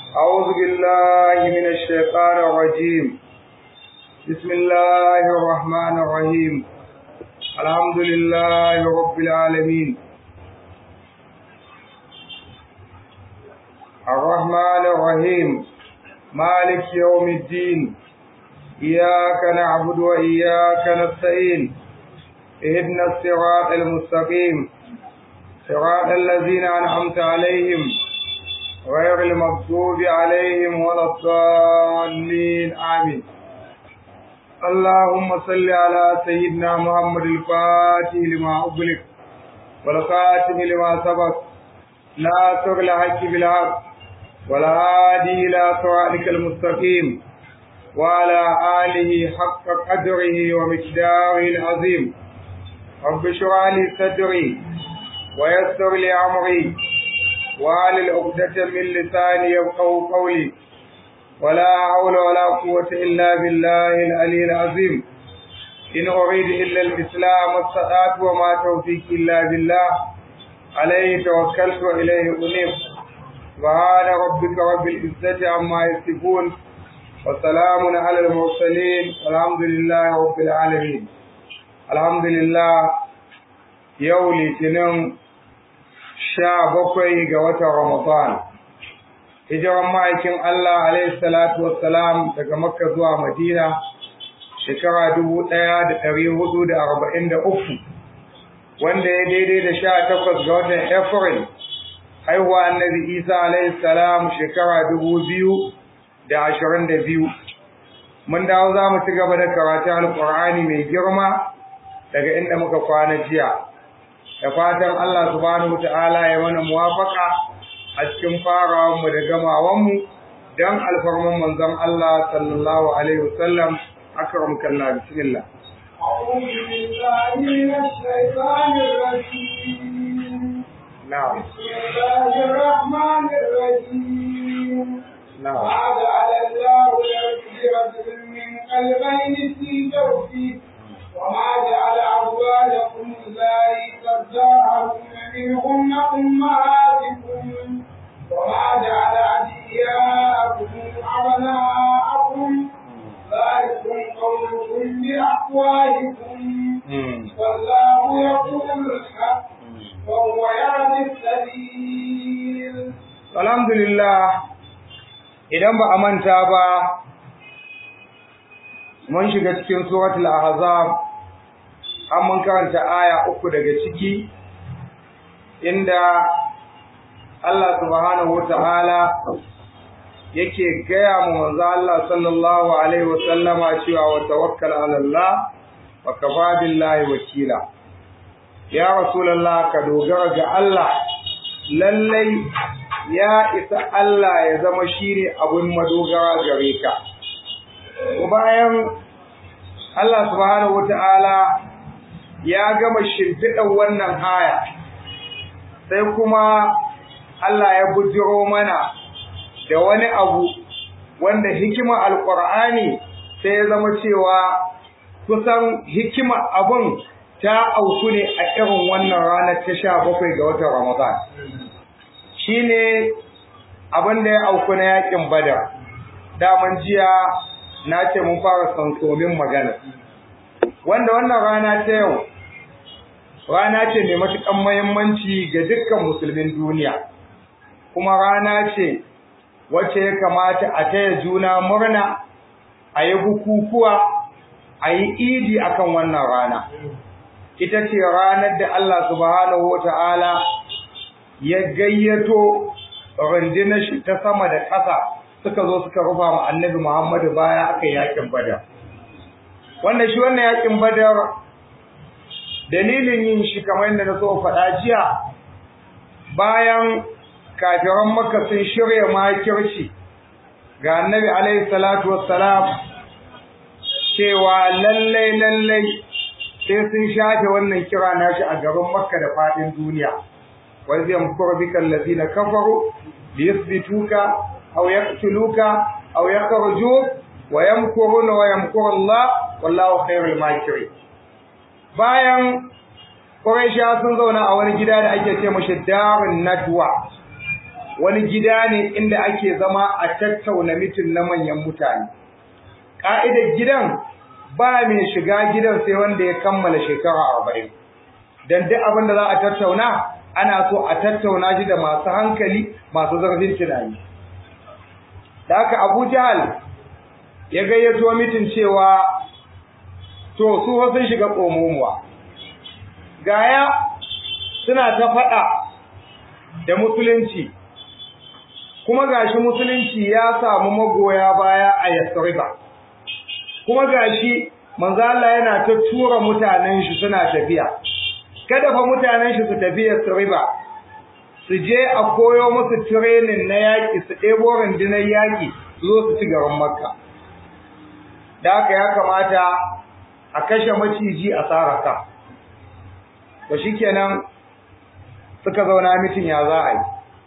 أعوذ بالله من الشيطان الرجيم بسم الله الرحمن الرحيم الحمد لله رب العالمين الرحمن الرحيم مالك يوم الدين إياك نعبد وإياك نستعين اهدنا الصراط المستقيم صراط الذين أنعمت عليهم غير المغضوب عليهم ولا الضالين آمين اللهم صل على سيدنا محمد الفاتح لما أغلق والخاتم لما سبق ناصر الحق بالحق والهادي إلى صراطك المستقيم وعلى آله حق قدره ومقداره العظيم رب اشرح لي صدري ويسر لي أمري وعلى عقدة من لساني يفقهوا قولي ولا حول ولا قوة إلا بالله العلي العظيم إن أريد إلا الإسلام والصلاة وما توفيقي إلا بالله عليه توكلت وإليه أنيب سبحان ربك رب العزة عما يصفون وسلام على المرسلين والحمد لله رب العالمين الحمد لله يوم الاثنين sha bakwai ga watan Ramadan. Hijiran ma'aikin Allah alaihi salatu wassalam daga Makka zuwa Madina shekara dubu ɗaya da ɗari hudu da arba'in da uku wanda ya daidai da sha takwas ga watan April haihuwa annabi Isa alaihi salam shekara dubu biyu da ashirin da biyu. Mun dawo za mu ci gaba da karatun Alƙur'ani mai girma daga inda muka kwana jiya. da fatan Allah subhanahu ta'ala ya mana muwafaka a cikin farawanmu da gamawanmu don alfarman manzon Allah sallallahu alaihi wasallam akram kalla bismillah أعوذ بالله من الشيطان الرجيم نعم بسم الله الرحمن الرحيم نعم ما جعل الله لرجل من قلبين في جوفه وما جعل أزواجكم اللائي تظاهرون منهن أمهاتكم وما جعل أدعياءكم أبناءكم ذلكم قولكم بأفواهكم والله يقول الحق وهو يهدي السبيل alhamdulillah idan ba a manta ba mun shiga cikin suratul ahzab an mun karanta aya uku daga ciki inda Allah subhanahu wata'ala yake gaya mu manzo Allah sallallahu alaihi wa sallama cewa wa tawakkal ala Allah wa kafa billahi wakila ya rasulullah ka dogara ga Allah lallai ya isa Allah ya zama shine abun madogara gare ka bayan Allah subhanahu wata'ala ya gama shimfiɗar wannan aya sai kuma Allah ya bujiro mana da wani abu wanda hikima alƙur'ani sai ya zama cewa kusan hikima abun ta auku ne a irin wannan ranar ta sha bakwai ga watan Ramadan shine abin da ya auku na yakin Badar daman jiya na ce mun fara sansomin magana wanda wannan rana ta yau rana ce mai matuƙan muhimmanci ga dukkan musulmin duniya kuma rana ce wacce ya kamata a taya juna murna a yi bukukuwa a yi idi akan wannan rana ita ce ranar da Allah subhanahu wa ta'ala ya gayyato rundunar shi ta sama da ƙasa suka zo suka rufa ma annabi Muhammadu baya aka yi yakin badar wanda shi wannan yakin badar dalilin yin shi kamar yadda na so faɗa jiya bayan kafiran makka sun shirya makirci ga annabi alaihi salatu wassalam cewa lallai lallai sai sun shafe wannan kira nashi a garin makka da faɗin duniya wa zai yamkuru bika allazina kafaru liyuthbituka aw yaqtuluka aw yakhrujuk wa yamkuruna wa yamkuru Allah wallahu khairul makirin bayan Quraisha sun zauna a wani gida da ake ce mashi Darun Nadwa wani gida ne inda ake zama a tattauna mitin na manyan mutane ka'idar gidan ba mai shiga gidan sai wanda ya kammala shekara arba'in dan duk abin da za a tattauna ana so a tattauna shi da masu hankali masu zarfin tunani da haka abu jahal ya gayyato mitin cewa to su sun shiga tsomomuwa gaya suna ta faɗa da musulunci kuma gashi musulunci ya samu magoya baya a yasriba kuma gashi manzo Allah yana ta tura mutanen shi suna tafiya kada fa mutanen shi su tafi yasriba su je a koyo musu training na yaki su ɗebo rundunar yaki su zo su ci garin makka da haka ya kamata a kashe maciji a saraka to shikenan suka zauna mitin ya za a yi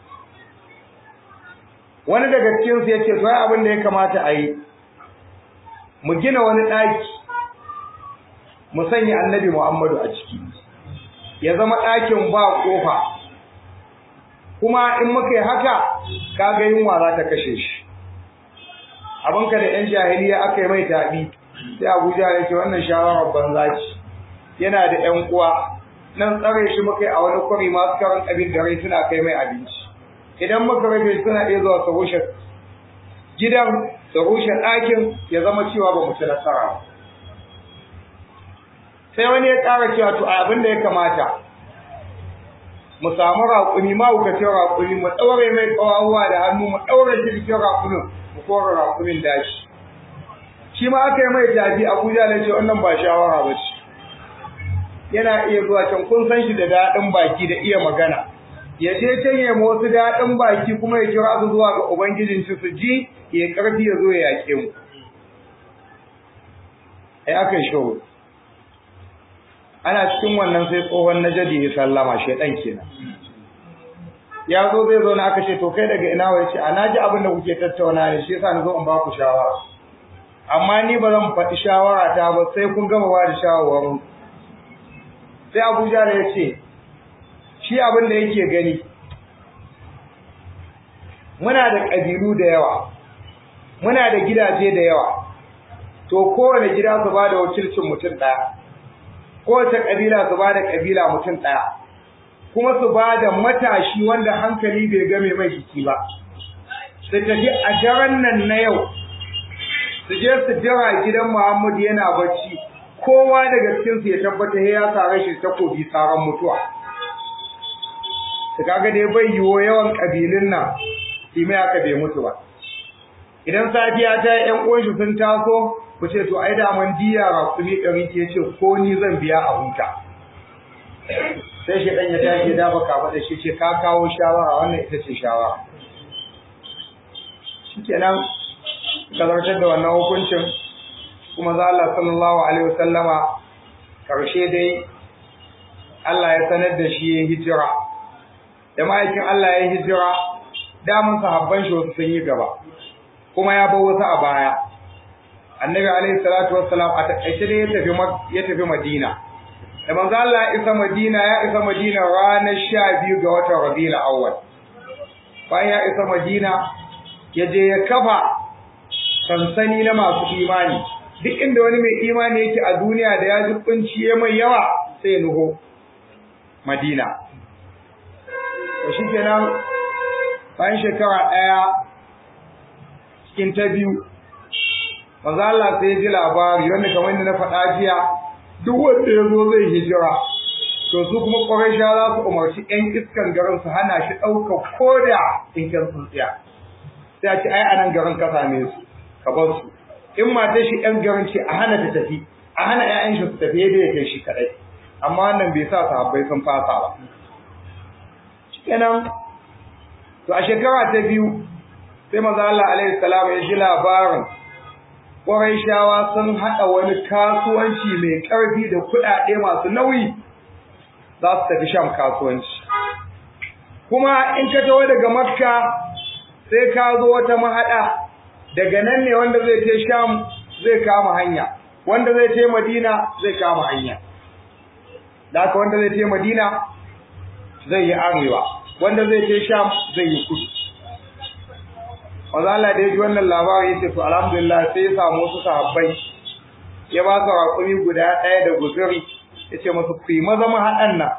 wani daga cikinsu ya ce sai abin da ya kamata a yi mu gina wani ɗaki mu sanya annabi muhammadu a ciki ya zama ɗakin ba ƙofa kuma in muka yi haka kaga yunwa za ta kashe shi abinka da 'yan jahiliya aka yi mai taɓi sai abuja ya ce wannan shawarar banza ce yana da 'yan uwa nan tsare shi muka yi a wani kwari masu karan abin da rai suna kai mai abinci idan muka rage suna iya zuwa su rushe gidan su rushe ɗakin ya zama cewa ba mu ci nasara ba sai wani ya ƙara cewa to abin da ya kamata mu samu raƙumi ma wukacin raƙumi mu ɗaure mai ƙawawa da hannu mu ɗaure shi cikin raƙumin mu kora raƙumin dashi shi ma aka yi mai tafi abuja na ce wannan ba shawara ba ce yana iya zuwa can kun san shi da daɗin baki da iya magana ya je can ya wasu daɗin baki kuma ya kira su zuwa ga ubangijin shi su ji ya ƙarfi ya zo ya yaƙe mu ai aka yi shawo ana cikin wannan sai tsohon najadi ya sallama shaidan kenan ya zo zai zo na aka ce to kai daga ina wai ce a naji abin da kuke tattauna ne shi yasa na zo in ba ku shawara amma ni ba zan faɗi shawara ta ba sai kun gama ba da shawarwarin sai Abuja da ya ce shi abin da yake gani muna da ƙabilu da yawa muna da gidaje da yawa to kowane gida su ba da wakilcin mutum ɗaya kowace ƙabila su ba da ƙabila mutum ɗaya kuma su ba da matashi wanda hankali bai game mai jiki ba su tafi a daren nan na yau su je su jira gidan Muhammadu yana bacci kowa daga cikin su ya tabbata ya sare shi takobi saran mutuwa su kaga dai bai yiwo yawan kabilun nan shi mai aka bai mutu ba idan safiya ta yan uwan shi sun taso ku ce to ai da man diya rakumi ɗari ke ce ko ni zan biya a huta sai shi ɗan ya tashi da baka faɗa shi ce ka kawo shawara wannan ita ce shawara shikenan ka zartar da wannan hukuncin kuma za Allah sallallahu alaihi wasallama karshe dai Allah ya sanar da shi ya hijira da ma'aikin Allah ya hijira damun sahabban shi wasu sun yi gaba kuma ya bar wasu a baya annabi alaihi salatu wassalam a takaice dai ya tafi ya tafi Madina da manzo Allah ya isa Madina ya isa Madina ranar 12 ga watan Rabiul Awwal bayan ya isa Madina ya je ya kafa sansani na masu imani duk inda wani mai imani yake a duniya da ya ji kunciye mai yawa sai nuho Madina to shikenan bayan shekara ɗaya cikin ta biyu manzo Allah sai ya ji labari wanda kamar yadda na faɗa jiya duk wanda ya zo zai hijira to su kuma Quraysha za su umarci ƴan iskan garin su hana shi ɗaukar koda tsinken tsuntsiya sai a ce ai anan garin ka same su ka bar su in matar shi ƴan garin ce a hana ta tafi a hana ƴaƴan shi su tafi yadda ya kai shi kadai amma wannan bai sa sahabbai sun fasa ba kenan to a shekara ta biyu sai manzo Allah alaihi salam ya ji labarin Qurayshawa sun haɗa wani kasuwanci mai ƙarfi da kuɗaɗe masu nauyi za su tafi sham kasuwanci kuma in ka taho daga makka sai ka zo wata mahaɗa daga nan ne wanda zai je sham zai kama hanya wanda zai je madina zai kama hanya da wanda zai je madina zai yi arewa wanda zai je sham zai yi kudu manzo Allah da ya ji wannan labari ya ce to alhamdulillah sai ya samu wasu sahabbai ya ba su raƙumi guda ɗaya da guzuri ya ce musu ku yi maza haɗan nan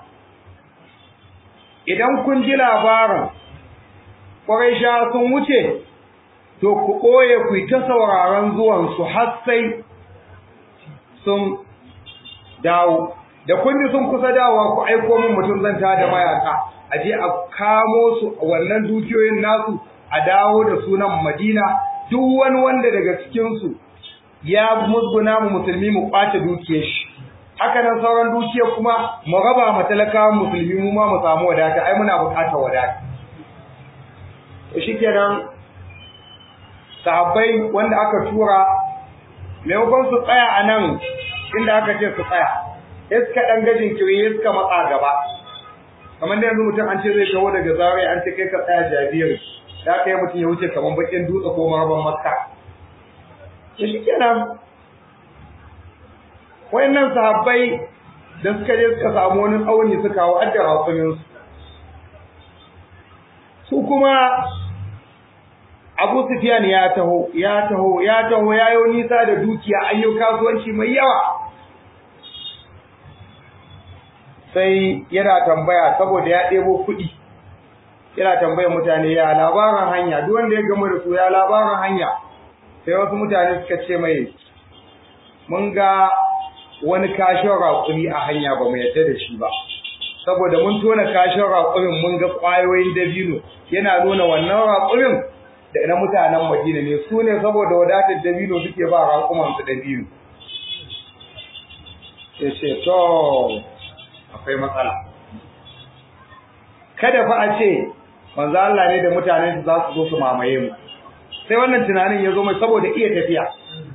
idan kun ji labarin ƙwarai sun wuce to ku ɓoye ku yi ta sauraron zuwansu har sai sun dawo da kun ji sun kusa dawowa ku aiko min mutum zan ta da mayaka a je a kamo su a wannan dukiyoyin nasu a dawo da sunan madina duk wani wanda daga cikinsu ya musguna mu musulmi mu ƙwace dukiyar shi haka nan sauran dukiyar kuma mu raba ma talakawan musulmi mu ma mu samu wadata ai muna buƙatar wadata to shikenan sahabbai wanda aka tura maimakon su tsaya a nan inda aka ce su tsaya sai suka ɗan gajin kiri suka matsa gaba kamar da yanzu mutum an ce zai kawo daga zarai an ce kai ka tsaya jabiri da aka yi mutum ya wuce kamar bakin dutse ko maraban makka to shikenan wayannan sahabbai da suka je suka samu wani tsauni suka kawo adda rakumin su kuma Abu Sufyan ya taho ya taho ya taho ya yi nisa da dukiya ayyo kasuwanci mai yawa sai yana tambaya saboda ya ɗebo kuɗi yana tambayar mutane ya labarin hanya duk wanda ya gama da su ya labarin hanya sai wasu mutane suka ce mai mun ga wani kashin raƙumi a hanya ba mu yadda da shi ba saboda mun tona kashin raƙumin mun ga ƙwayoyin dabino yana nuna wannan raƙumin da na mutanen Madina ne su ne saboda wadatar dabino suke ba raƙuman su dabino sai ce to akwai matsala kada fa a ce manzo Allah ne da mutanen su za su zo su mamaye mu sai wannan tunanin ya zo mai saboda iya tafiya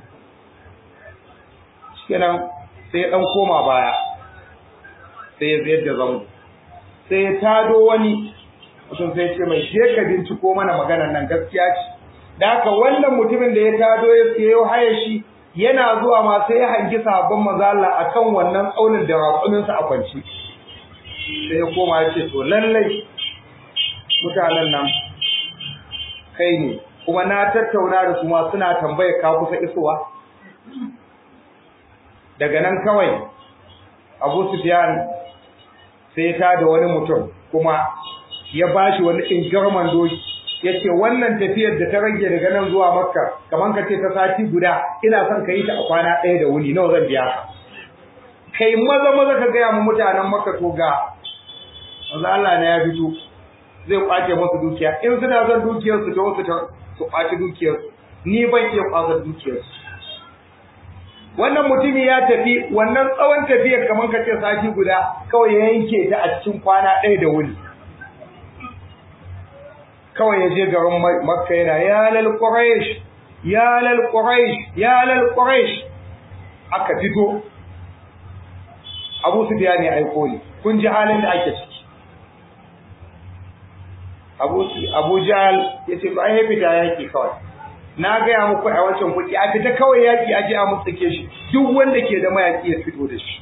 kenan sai ya dan koma baya sai ya zayar da zango sai ya tado wani mutum sai ce mai je ka binciko mana maganar nan gaskiya ce da haka wannan mutumin da ya tado ya sayo haya shi yana zuwa ma sai ya hangi sabon manzo Allah akan wannan tsaunin da raƙumin sa a kwanci sai ya koma ya ce to lallai mutanen nan kai ne kuma na tattauna da su ma suna tambayar ka kusa isowa daga nan kawai Abu Sufyan sai ta da wani mutum kuma ya bashi wani ingarman doki yace wannan tafiyar da ta rage daga nan zuwa Makka kaman ka ce ta sati guda ina son ka yi ta a kwana ɗaya da wuni nawa zan biya ka kai maza maza ka gaya mu mutanen Makka to ga Allah Allah ne ya fito zai kwace musu dukiya in suna son dukiyar su to su su kwace dukiyar ni ban iya kwace dukiyar su wannan mutumi ya tafi wannan tsawon tafiyar kamar ka ce sati guda kawai ya yanke ta a cikin kwana ɗaya da wuni kawai ya je garin makka yana ya lal quraish ya lal quraish ya lal quraish aka fito Abu Sufyan ya aiko ni kun ji halin da ake ciki Abu Abu Jahl yace ba ai fita yaki kawai na gaya muku a wancan kuɗi a fita kawai yaki aje a mutsake shi duk wanda ke da mayaki ya fito da shi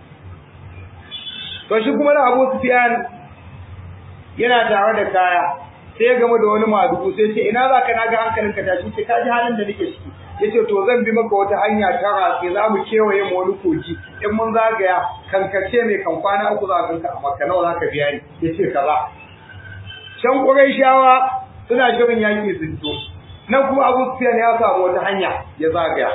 to shi kuma da Abu Sufyan yana tare da kaya sai ya gama da wani madugu sai ce ina za ka na ga hankalinka tashi ce ka ji halin da nake ciki ya ce to zan bi maka wata hanya ta ratse za mu kewaye mu wani kogi in mun zagaya kankace mai kan kwana uku za ka a makka nawa za ka biya ni ya ce kaza can ƙurayshawa suna shirin yaƙi sun to nan kuma abu sufiyan ya samu wata hanya ya zagaya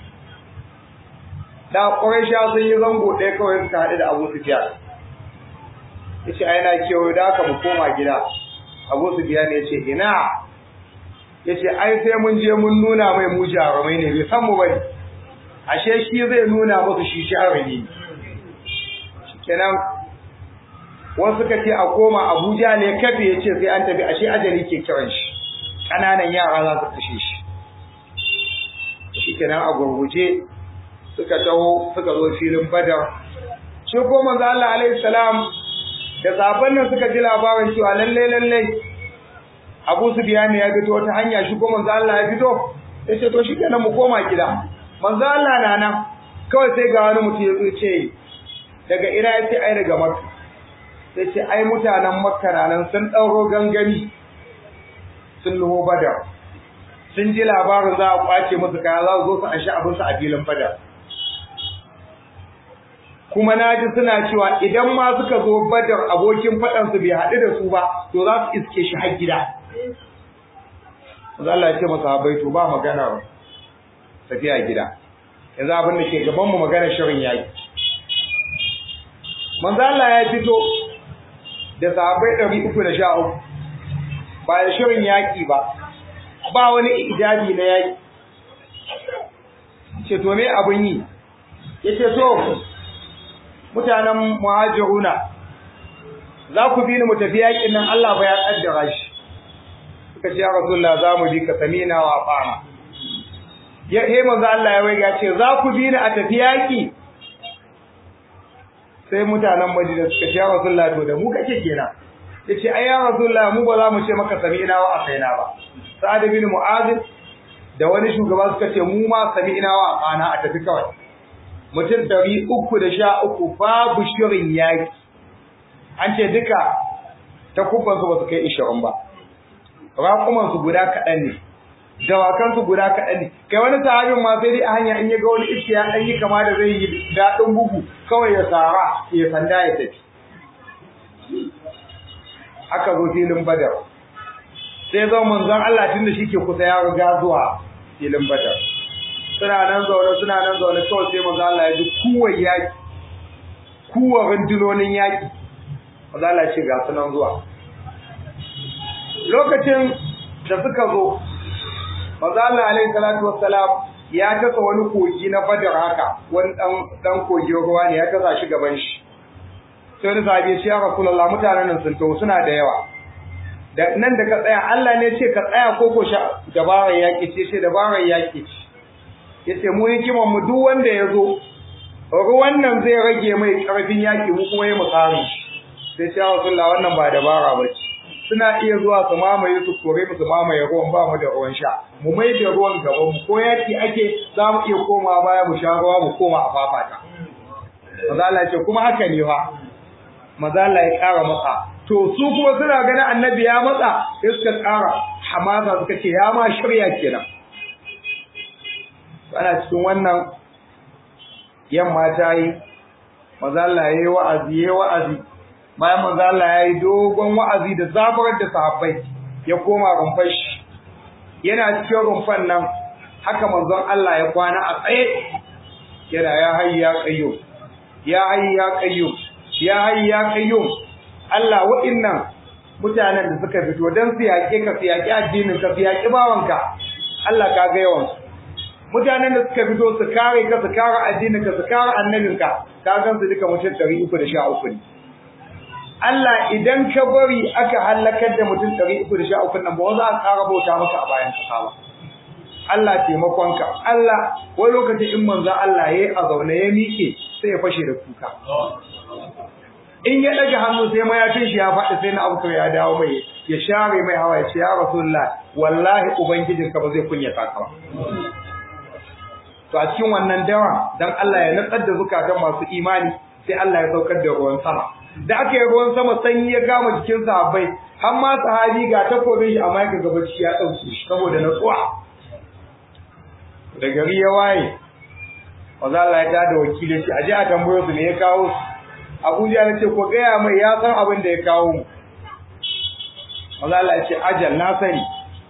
da ƙurayshawa sun yi zango ɗaya kawai suka haɗu da abu sufiyan ya ce ai na kewaye da aka mu koma gida abu su biya ne ce ina ya ce ai sai mun je mun nuna mai mu jarumai ne bai san mu bane ashe shi zai nuna musu shi jarumi kenan wasu suka ce a koma abuja ne kafe ya ce sai an tafi ashe ajali ke kiran shi ƙananan yara za su kashe shi shi kenan a gurguje suka taho suka zo filin badar shi ko manzo Allah alaihi salam da sabon nan suka ji labarin cewa lalle lalle Abu Sufyan ya fito wata hanya shi ko manzo Allah ya fito sai ce to shikenan mu koma gida manzo Allah na nan kawai sai ga wani mutum ya zo ce daga ina yace ai daga Makka sai ce ai mutanen Makka na nan sun dauro gangami sun luho Badar sun ji labarin za a kwace musu kaya za su zo su an sha abinsu a filin fada kuma na ji suna cewa idan ma suka zo badar abokin faɗansu bai haɗu da su ba to za su iske shi har gida Allah ya ce masa habai to ba magana tafiya gida yanzu abin da ke gaban mu magana shirin yaki manzo Allah ya fito da sahabbai 313 ba da shirin yaki ba ba wani ijabi na yaki ce to me abin yi yace so mutanen muhajiruna za ku bi ni mu tafi yakin nan Allah ba ya kaddara shi suka ce ya rasulullah za mu bi ka samina wa fama ya he manzo Allah ya waiga ce za ku bi ni a tafi yaki sai mutanen Madina suka ce ya rasulullah to da mu kake kenan yace ai ya rasulullah mu ba za mu ce maka samina wa asaina ba sa'ad bin mu'adh da wani shugaba suka ce mu ma samina wa afana a tafi kawai mutum ɗari uku da sha uku babu shirin yaƙi an ce duka ta kufansu ba su kai ishirin ba raƙumansu guda kaɗan ne dawakansu guda kaɗan ne kai wani sahabin ma sai dai a hanya in ya ga wani iske ya ɗan yi kama da zai yi daɗin bugu kawai ya tsara ya sanda ya tafi aka zo filin badar sai zo manzon Allah tun da shi ke kusa ya riga zuwa filin badar suna nan zaune suna nan zaune kawai sai manzo Allah ya ji kuwar yaki kuwar rundunonin yaki manzo Allah ya ce ga su nan zuwa lokacin da suka zo manzo Allah alaihi salatu wassalam ya tasa wani kogi na Badar haka wani dan dan kogin ruwa ne ya tasa shi gaban shi sai wani sahabi ya ce ya Rasulullah mutanen nan sun taho suna da yawa da nan da ka tsaya Allah ne ce ka tsaya ko ko sha dabarar yaki ce ce dabarar yaki ce yace mu hikiman mu duk wanda ya zo ruwan nan zai rage mai karfin yaki mu kuma yi mu tsari sai ce Rasulullah wannan ba dabara ba ce suna iya zuwa su mamaye su kore mu su mamaye ruwan ba mu da ruwan sha mu mai da ruwan gaban mu ko yaki ake za mu iya koma baya mu sha ruwa mu koma a fafata maza Allah ce kuma haka ne fa maza Allah ya kara matsa to su kuma suna ganin annabi ya matsa sai suka kara hamasa suka ce ya ma shirya kenan ana cikin wannan yamma ta yi maza Allah ya yi wa'azi ya yi wa'azi bayan manzo Allah ya yi dogon wa'azi da zaburar da sahabbai ya koma rumfar shi yana cikin rumfan nan haka manzon Allah ya kwana a tsaye yana ya hayyu ya qayyum ya hayyu ya qayyum ya hayyu ya qayyum Allah wa'innan mutanen da suka fito dan su yaƙe ka su yaƙi addinin ka su yaƙi bawanka Allah ka ga yawan mutanen da suka fito su kare ka su kare addinin ka su kare annabinka ka gan su duka mutum 313 ne Allah idan ka bari aka halakar da mutum ɗari uku da sha uku nan ba za a ƙara bauta maka a bayan kasa ba. Allah taimakonka, Allah wani lokaci in manzo Allah ya yi a zaune ya miƙe sai ya fashe da kuka. In ya ɗaga hannu sai mayafin shi ya faɗi sai na abu ya dawo mai ya share mai hawa ya ce ya Rasulullah wallahi ubangijinka ba zai kunyata ka ba. To a cikin wannan dawa dan Allah ya natsar da zukatan masu imani sai Allah ya saukar da ruwan sama. da aka yi ruwan sama sanyi ya kama jikin sahabbai har ma sahabi ga takobin shi amma ya ga bacci ya dauke shi saboda natsuwa da gari ya waye maza Allah ya tada wakili shi aje a tambayo su ne ya kawo su Abuja ya ce ko gaya mai ya san abin da ya kawo mu maza Allah ya ce ajal na sani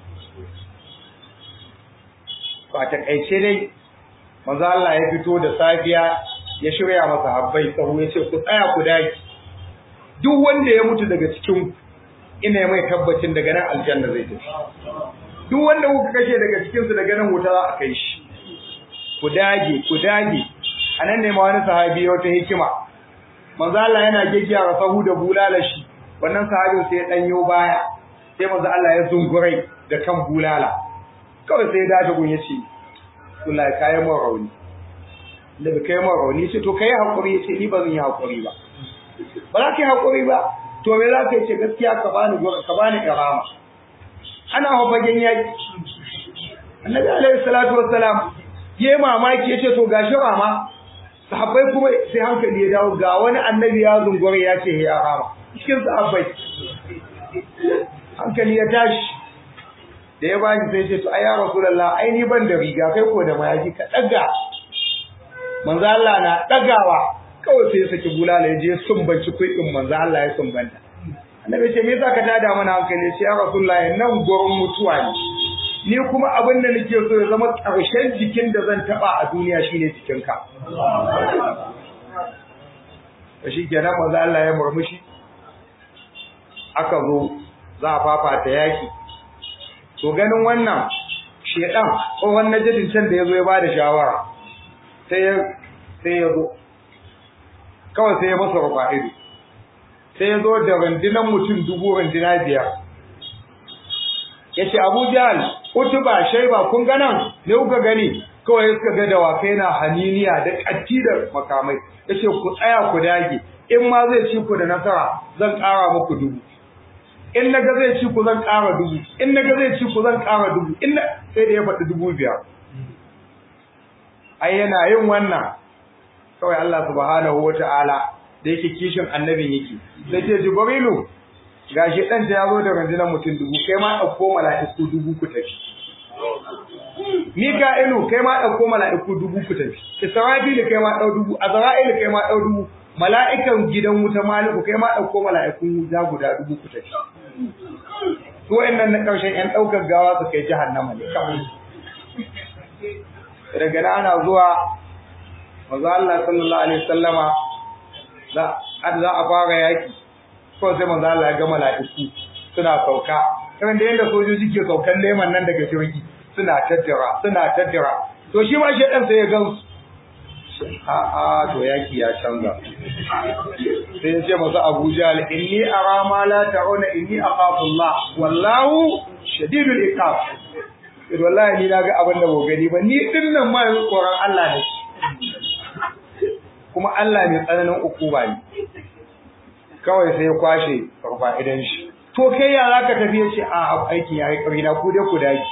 ba ta kaice dai maza Allah ya fito da safiya ya shirya masa habbai tsawo ya ce ku tsaya ku daki duk wanda ya mutu daga cikin ina mai tabbacin daga nan aljanna zai tafi duk wanda kuka kashe daga cikin su daga nan wuta za a kai shi ku dage ku dage anan ne ma wani sahabi ya wata hikima manzo Allah yana geggiya sahu da bulala shi wannan sahabin sai ya danyo baya sai manzo Allah ya zungurai da kan bulala kawai sai ya dace gun yace wallahi kayan mu rauni da kai mu rauni ce to kai hakuri yace ni ba zan yi hakuri ba ba za ka yi haƙuri ba to me za ka yi ce gaskiya ka bani ka bani karama ana hafagen yaƙi annabi alaihi salatu wassalam ye mamaki yace to gashi rama sahabbai kuma sai hankali ya dawo ga wani annabi ya zungure ya ce ya rama cikin sahabbai hankali ya tashi da ya ba shi sai ce to ai ya rasulullah ai ni ban da riga kai ko da mayafi ka daga manzo Allah na dagawa kawai sai ya saki bulala ya je sumbanci kuɗin manzo Allah ya sumbanta annabi ce me yasa ka tada mana hankali sai ya rasulullah nan gurin mutuwa ne ni kuma abin da nake so ya zama ƙarshen jikin da zan taba a duniya shine jikinka to shi kenan manzo Allah ya murmushi aka zo za a fafata yaki to ganin wannan shedan tsohon najidin can da yazo ya bada shawara sai ya sai ya zo kawai sai ya masa rufa ido sai ya zo da rundunar mutum dubu runduna biyar ya ce abu jahal utuba shaiba kun ga nan ne kuka gani kawai suka ga dawakai na haniniya da ƙatti da makamai ya ce ku tsaya ku dage in ma zai ci ku da nasara zan ƙara muku dubu in na ga zai ci ku zan ƙara dubu in na ga zai ci ku zan ƙara dubu in na sai da ya faɗi dubu biyar ai yana yin wannan kawai Allah subhanahu wa ta'ala da yake kishin annabin yake sai ce jibrilu gashi dan ta yazo da rundunar mutum dubu kai ma dauko mala'iku dubu ku tafi Mika'ilu kai ma dauko mala'iku dubu ku tafi Israfil kai ma dau dubu Azra'il kai ma dau dubu mala'ikan gidan wuta maliku kai ma dauko mala'ikun wuta guda dubu ku tafi su wayannan na karshen yan daukar gawa su kai jahannama ne kawai daga nan ana zuwa manzo Allah sallallahu alaihi wasallama za za a fara yaki ko sai manzo Allah ya ga mala'iku suna sauka irin da yanda sojoji ke saukan leman nan daga jirgi suna tattara suna tattara to shi ma shedan sai ya gan a a to yaki ya canza sai ya ce masa Abu Jahl inni ara ma la ta'una inni akhafu Allah wallahu shadidul iqab idan wallahi ni naga abin da ba gani ba ni dinnan ma yanzu tsoron Allah ne kuma Allah mai tsananin ukuba ne kawai sai ya kwashe farfa idan shi to kai ya zaka tafi ya ce a aikin yayi kari na ku dai ku daki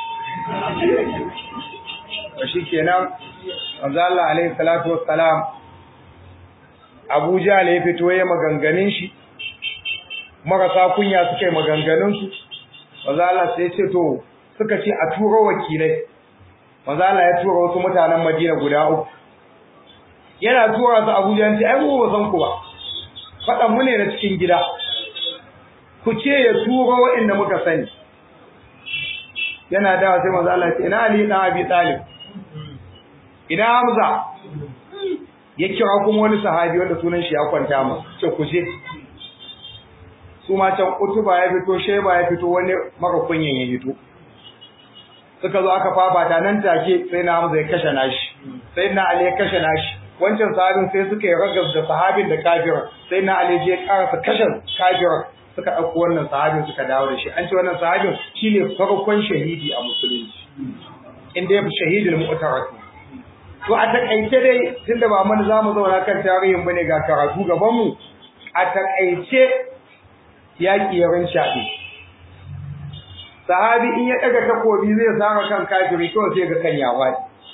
to shikenan manzo Allah alaihi salatu wassalam Abu Jahl ya fito ya maganganun shi marasa kunya suka yi maganganun su manzo Allah sai ya ce to suka ce a turo wakilai manzo Allah ya tura wasu mutanen Madina guda uku yana tura su Abuja ya ce ai mu ba san ku ba faɗan mu ne na cikin gida ku ce ya turo waɗanda muka sani yana dawa sai manzo Allah ya ce ina Ali dan Abi Talib ina Hamza ya kira kuma wani sahabi wanda sunan shi ya kwanta mu ce ku je su ma can Utuba ya fito Sheba ya fito wani maka kunyan ya fito suka zo aka fafata nan take sai na Hamza ya kashe nashi sai na Ali ya kashe nashi wancan sahabin sai suka yi ragas da sahabin da kafirin sai na Ali je karasa kashe kafirin suka ɗauko wannan sahabin suka dawo da shi an ce wannan sahabin shine farkon shahidi a musulunci inda ya fi shahidul mu'tarat to a takaice dai tunda ba mun zamu zauna kan tarihin bane ga karatu gaban mu a takaice yaki ya rinchaɗe sahabi in ya daga takobi zai sara kan kafiri kawai sai ga kan yawa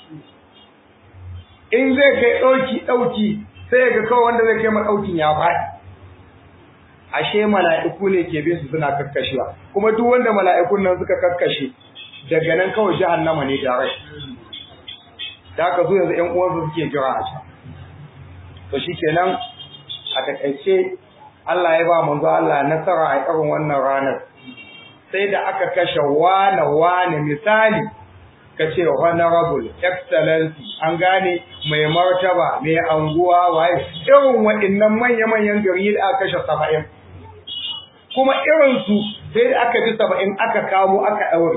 in zai kai dauki dauki sai ga kawai wanda zai kai ma daukin ya faɗi ashe mala'iku ne ke bin su suna kakkashewa kuma duk wanda mala'ikun nan suka kakkashe daga nan kawai jahannama ne tare da haka zo yanzu ƴan uwansu suke jira a can to shikenan a takaice Allah ya ba manzo Allah nasara a irin wannan ranar sai da aka kashe wane wane misali ka ce honorable excellency an gane mai martaba mai anguwa waye irin waɗannan manya-manyan gari da aka kashe saba'in kuma irinsu sai da aka ji saba'in aka kamo aka ɗaure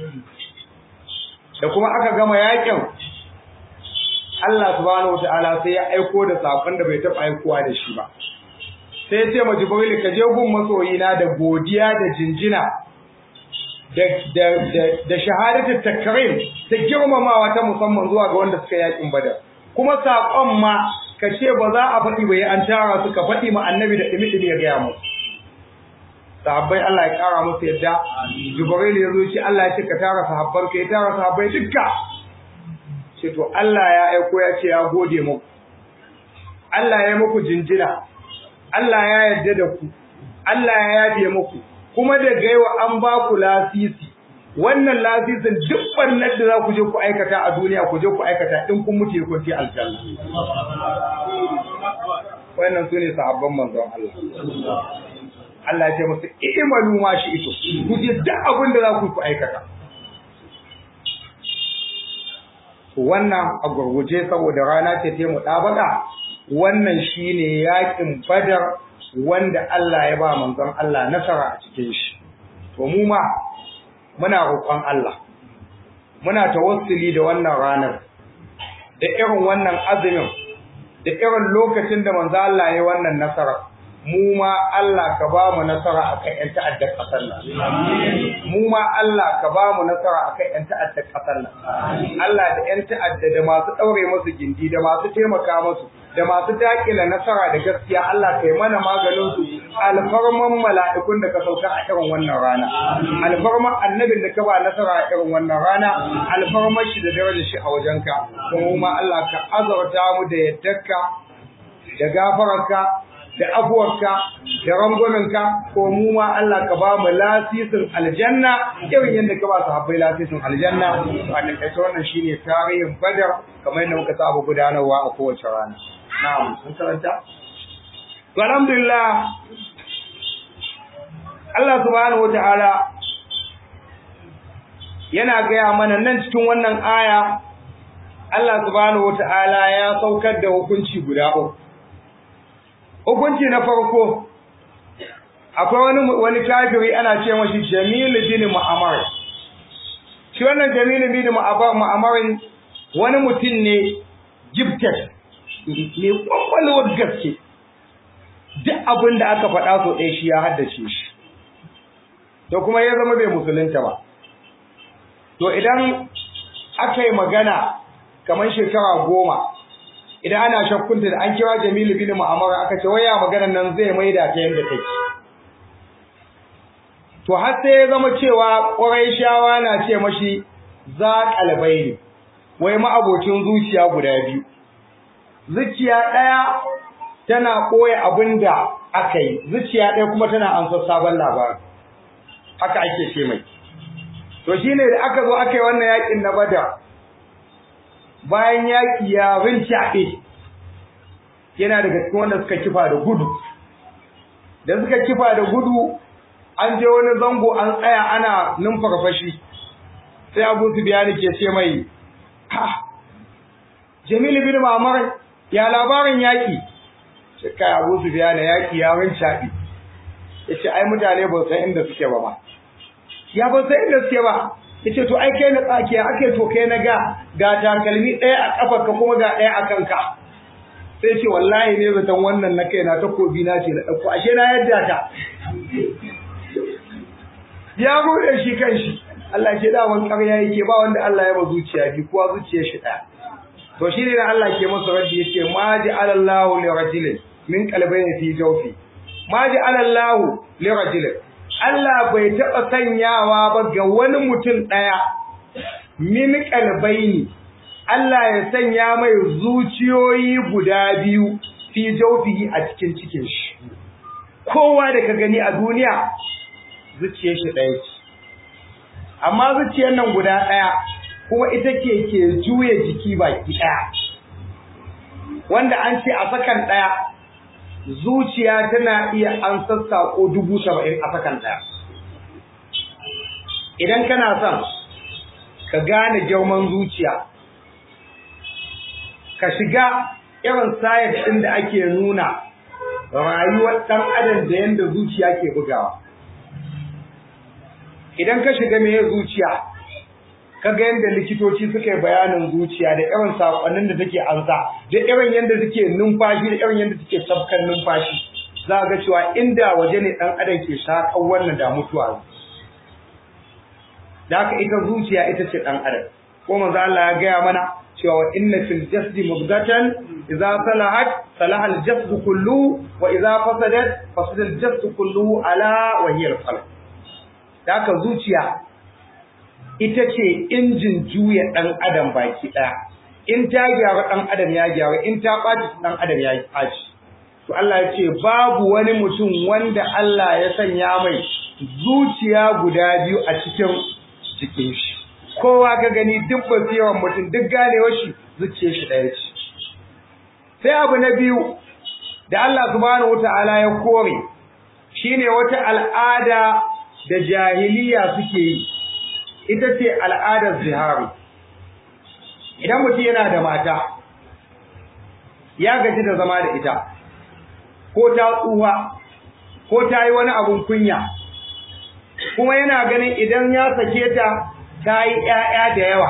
da kuma aka gama yakin Allah subhanahu wa ta'ala sai ya aiko da sakon da bai taɓa aikowa da shi ba sai ya ce ma Jibril ka je gun masoyina da godiya da jinjina da shahadatul takrim ta girmamawa ta musamman zuwa ga wanda suka yakin badar kuma sakon ma ka ce ba za a faɗi ba an tara su ka faɗi ma annabi da dimi dimi ya gaya musu sahabbai Allah ya kara musu yadda Jibril ya zo shi Allah ya ce ka tara sahabbar ka ya tara sahabbai dukka ce to Allah ya aiko ya ce ya gode muku Allah ya yi muku jinjina Allah ya yarda da ku Allah ya yafe muku kuma da gaiwa an ba ku lasisi wannan lasisin duk barnar da za ku je ku aikata a duniya ku je ku aikata in kun mutu kun ci aljanna wannan su ne sahabban manzon Allah Allah ya ce musu i'malu ma shi ito ku je duk abin da za ku ku aikata wannan a gurguje saboda rana ce ta mu dabaka wannan shine yakin badar wanda Allah ya ba manzon Allah nasara a cikin shi to mu ma muna roƙon Allah muna tawassuli da wannan ranar da irin wannan azumin da irin lokacin da manzo Allah ya wannan nasara mu ma Allah ka ba mu nasara akan ƴan ta'addar ƙasar nan mu ma Allah ka ba mu nasara akan ƴan ta'addar ƙasar nan Allah da ƴan ta'adda da masu ɗaure musu gindi da masu taimaka musu da masu dakila nasara da gaskiya Allah kai mana maganin su alfarman mala'ikun da ka sauka a irin wannan rana alfarman annabin da ka ba nasara a irin wannan rana alfarman shi da darajar shi a wajenka kuma ma Allah ka azurta mu da yaddarka da gafararka da afuwarka da rangwaminka ko mu ma Allah ka ba mu lasisin aljanna irin yadda ka ba su habbai lasisin aljanna a takaice wannan shine tarihin badar kamar yadda muka saba gudanarwa a kowace rana na'am sun karanta to alhamdulillah Allah subhanahu wataala yana gaya mana nan cikin wannan aya Allah subhanahu wataala ya saukar da hukunci guda uku hukunci na farko akwai wani wani kafiri ana ce mashi Jamil bin Mu'ammar shi wannan Jamil bin Mu'ammar wani mutum ne gifted ne kwakwalwar gaske duk abin da aka faɗa so ɗaya shi ya haddace shi to kuma ya zama bai musulunta ba to idan aka yi magana kamar shekara goma idan ana shakkunta da an kira Jamilu bin Mu'amara aka ce waya maganar nan zai maida ta yadda take to har sai ya zama cewa Qurayshawa na ce mashi za qalbaini wai ma'abocin zuciya guda biyu zuciya ɗaya tana koya abinda aka yi zuciya ɗaya kuma tana ansar sabon labari haka ake ce mai to shine da aka zo aka yi wannan yakin na Badar bayan yaki ya rincaɓe yana daga cikin wanda suka kifa da gudu da suka kifa da gudu an je wani zango an tsaya ana numfarfashi sai Abu Sufyan ke ce mai ha Jamil bin Mamar ya labarin yaki sai kai Abu Sufyan yaki ya rincaɓe yace ai mutane ba san inda suke ba ma ya ba san inda suke ba yace to ai kai na tsakiya ake to kai na ga ga takalmi ɗaya a kafarka kuma ga ɗaya a kanka sai ce wallahi ne zaton wannan na kai na takobi na ce na ɗauko ashe na yadda ta ya bude shi kanshi Allah ke da wani ƙarya yake ba wanda Allah ya ba zuciya bi kuwa zuciyar shi ɗaya to shi ne da Allah ke masa raddi yace ma ja'ala Allahu li rajulin min qalbayni fi jawfi ma ja'ala Allahu li rajulin Allah bai taɓa sanyawa ba ga wani mutum ɗaya min qalbayni Allah ya sanya mai zuciyoyi guda biyu fi jawfihi a cikin cikin shi kowa da ka gani a duniya zuciyar shi ɗaya ce amma zuciyar nan guda ɗaya kuma ita ke ke juya jiki baki ɗaya wanda an ce a sakan ɗaya zuciya tana iya an sassaƙo dubu saba'in a sakan ɗaya idan kana son ka gane girman zuciya ka shiga irin sayar ɗin da ake nuna rayuwar ɗan adam da yadda zuciya ke bugawa idan ka shiga meye zuciya ka ga yadda likitoci suka yi bayanin zuciya da irin saƙonnin da take ansa da irin yadda suke numfashi da irin yadda suke tafkan numfashi za ga cewa inda waje ne ɗan adam ke shaƙar wannan da mutuwa da haka ita zuciya ita ce ɗan adam ko manzo Allah ya gaya mana cewa inna fil jasdi mudghatan idza salahat salaha al jasdu kullu wa idza fasadat fasada al jasdu kullu ala wa hiya al qalb haka zuciya ita ce injin juya dan adam baki daya in ta gyara dan adam ya gyara in ta baci dan adam ya baci to Allah ya ce babu wani mutum wanda Allah ya sanya mai zuciya guda biyu a cikin cikin shi kowa ga gani duk basiran mutum duk ganewar shi zuciyar shi ɗaya ce sai abu na biyu da Allah subhanahu wata'ala ya kore shine wata al'ada da jahiliya suke yi ita ce al'adar zihari idan mutum yana da mata ya gaji da zama da ita ko ta tsuwa ko ta yi wani abun kunya kuma yana ganin idan ya sake ta ta yi ‘ya'ya da yawa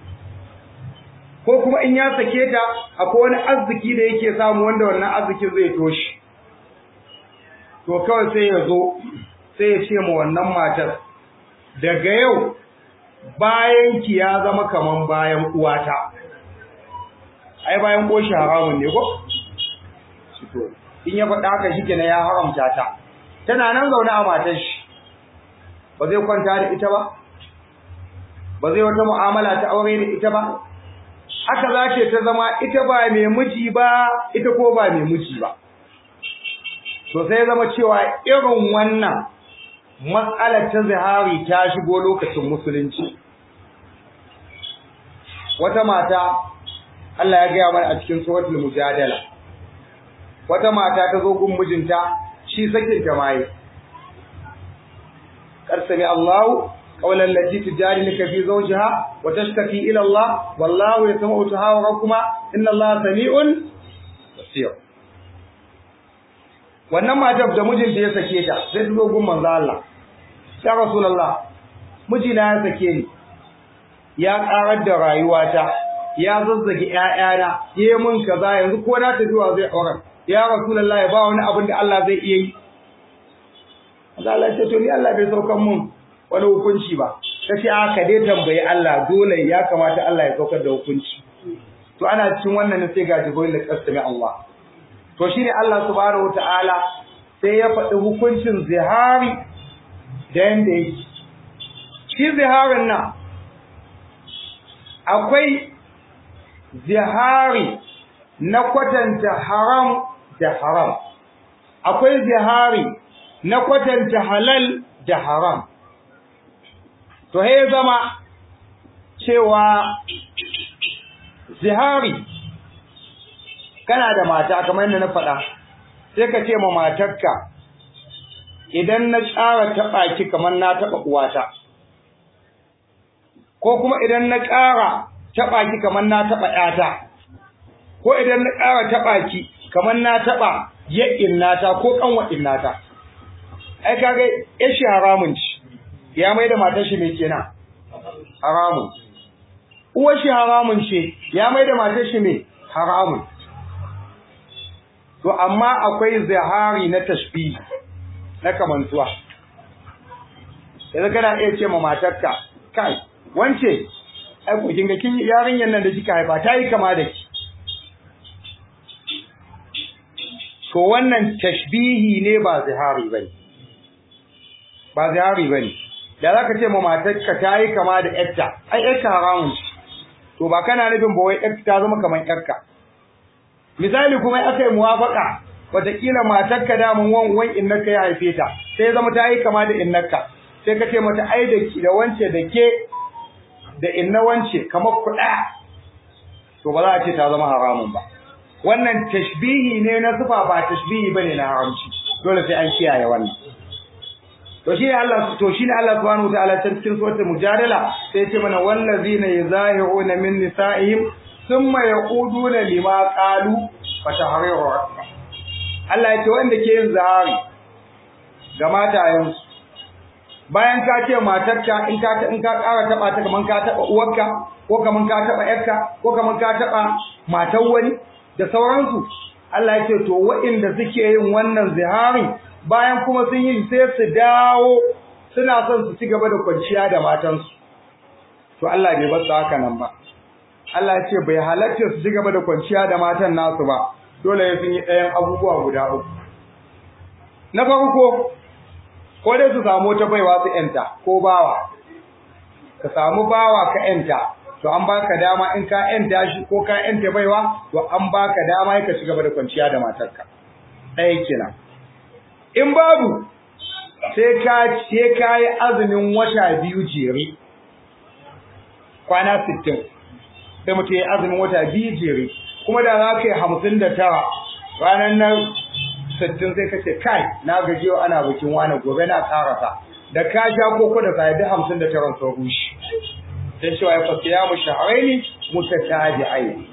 ko kuma in ya sake ta akwai wani arziki da yake samu wanda wannan arzikin zai toshi to kawai sai ya zo sai ya ce ma wannan matar daga yau bayan ki ya zama kaman bayan uwata ai bayan boshi haramun ne ko in ya faɗa haka shi kenan ya haramta ta tana nan zaune a matar shi ba zai kwanta da ita ba ba zai wata mu'amala ta aure da ita ba haka za ce ta zama ita ba mai miji ba ita ko ba mai miji ba to sai zama cewa irin wannan matsalar ta zihari ta shigo lokacin musulunci wata mata Allah ya gaya mana a cikin suratul mujadala wata mata ta zo gun mijinta shi sakin ta mai karsami Allahu qawlan lati tujadiluka fi zawjiha wa tashtaki ila Allah wallahu yasma'u tahawurakuma inna Allah sami'un basir wannan matar da mijinta ya sake ta sai ta zo gun manzo Allah ya rasulullah mijina ya sake ni ya karar da rayuwata ya zazzage ƴaƴana yayi mun kaza yanzu ko na tafi wa zai auren ya rasulullah ya ba wani abin da Allah zai iya yi Allah ya ce to ni Allah bai saukan mun wani hukunci ba kace a ka dai tambayi Allah dole ya kamata Allah ya saukar da hukunci to ana cikin wannan ne sai ga jibril da kasami Allah to shine Allah subhanahu wataala sai ya faɗi hukuncin zihari da yanda yake shi ziharin nan akwai zihari na kwatanta haram da haram akwai zihari na kwatanta halal da haram to he zama cewa zihari kana da mata kamar yadda na faɗa sai ka ce ma matarka idan na ƙara taɓa ki kamar na taɓa uwata ko kuma idan na ƙara taɓa ki kamar na taɓa ƴata ko idan na ƙara taɓa ki kamar na taɓa yaƙin nata ko ƙanwaɗin nata ai kaga ya shi haramun ci ya mai da matar shi mai kenan haramun uwar shi haramun ce ya mai da matar shi mai haramun to amma akwai zahari na tashbihi na kamantuwa yanzu kana iya ce ma matarka kai wance ai ku kinga kin yarinyar nan da kika haifa ta yi kama da ki to wannan tashbihi ne ba zihari bane ba zihari bane da zaka ce ma matarka ta yi kama da yarta ai yarka haramun to ba kana nufin ba wai yarka ta zama kamar yarka misali kuma aka yi muwafaka wataƙila matarka da mun wan wan innaka ya haife ta sai zama ta yi kama da innaka sai ka ce mata ai da ki da wance da ke da inna wance kamar ku ɗaya to ba za a ce ta zama haramun ba wannan tashbihi ne na zuba ba tashbihi bane na haramci dole sai an kiyaye wannan to shi Allah to shi Allah subhanahu wataala cikin suratul mujadala sai ya ce mana wallazina yuzahiruna min nisaihim thumma yaquduna lima qalu fa tahriru Allah ya ce wanda ke yin zahari ga matayensu bayan ka ce matarka in ka in ka ƙara taba ta kaman ka taba uwarka ko kaman ka taba yarka ko kaman ka taba matar wani da sauransu Allah ya ce to waɗanda suke yin wannan zihari bayan kuma sun yi sai su dawo suna son su ci gaba da kwanciya da matansu to Allah bai bar su haka nan ba Allah ya ce bai halatta su ci gaba da kwanciya da matan nasu ba dole sun yi ɗayan abubuwa guda uku na farko ko dai su samu ta baiwa su yanta ko bawa ka samu bawa ka yanta to an baka dama in ka yanta shi ko ka yanta baiwa to an baka dama ka ci gaba da kwanciya da matarka ɗaya kenan in babu sai ka sai ka yi azumin wata biyu jere kwana sittin sai mutum ya azumin wata biyu jere kuma da za ka yi hamsin da tara ranar nan sittin sai ka ce kai na gaji yau ana bikin wani gobe na karasa da ka sha koko da sai da hamsin da tara sun rushe sai cewa ya fasa ya mu shaharaini mutataji aini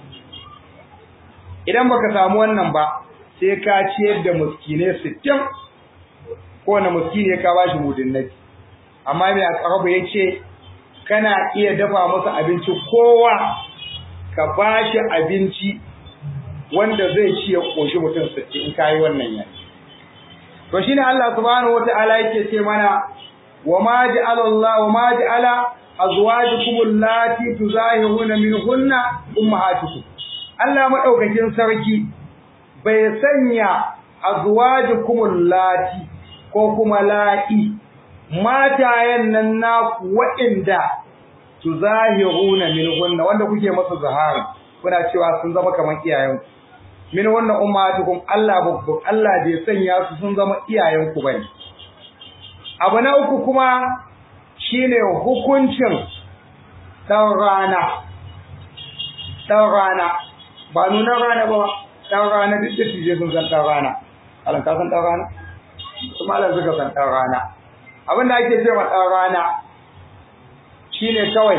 idan baka samu wannan ba sai ka ciyar da muskine sittin kowane muskine ka bashi mudin nabi amma mai akarabu ya ce kana iya dafa masa abinci kowa ka bashi abinci wanda zai ci ya koshi mutum sittin in kayi wannan ya to shine Allah subhanahu wataala yake ce mana wa ma ja'ala Allah wa ma ja'ala azwajukum allati tuzahiruna minhunna ummahatukum Allah madaukakin sarki bai sanya azwajukum allati ko kuma la'i matayen nan naku waɗanda tuzahiruna minhunna wanda kuke masa zahari kuna cewa sun zama kamar iyayenku min wannan ummatukum Allah babbu Allah bai sanya su sun zama iyayenku bane abu na uku kuma shine hukuncin dan rana dan rana ba nuna rana ba dan rana duk da tije sun san dan rana alan ka san dan rana kuma alan suka san dan rana abin da ake cewa dan rana shine kawai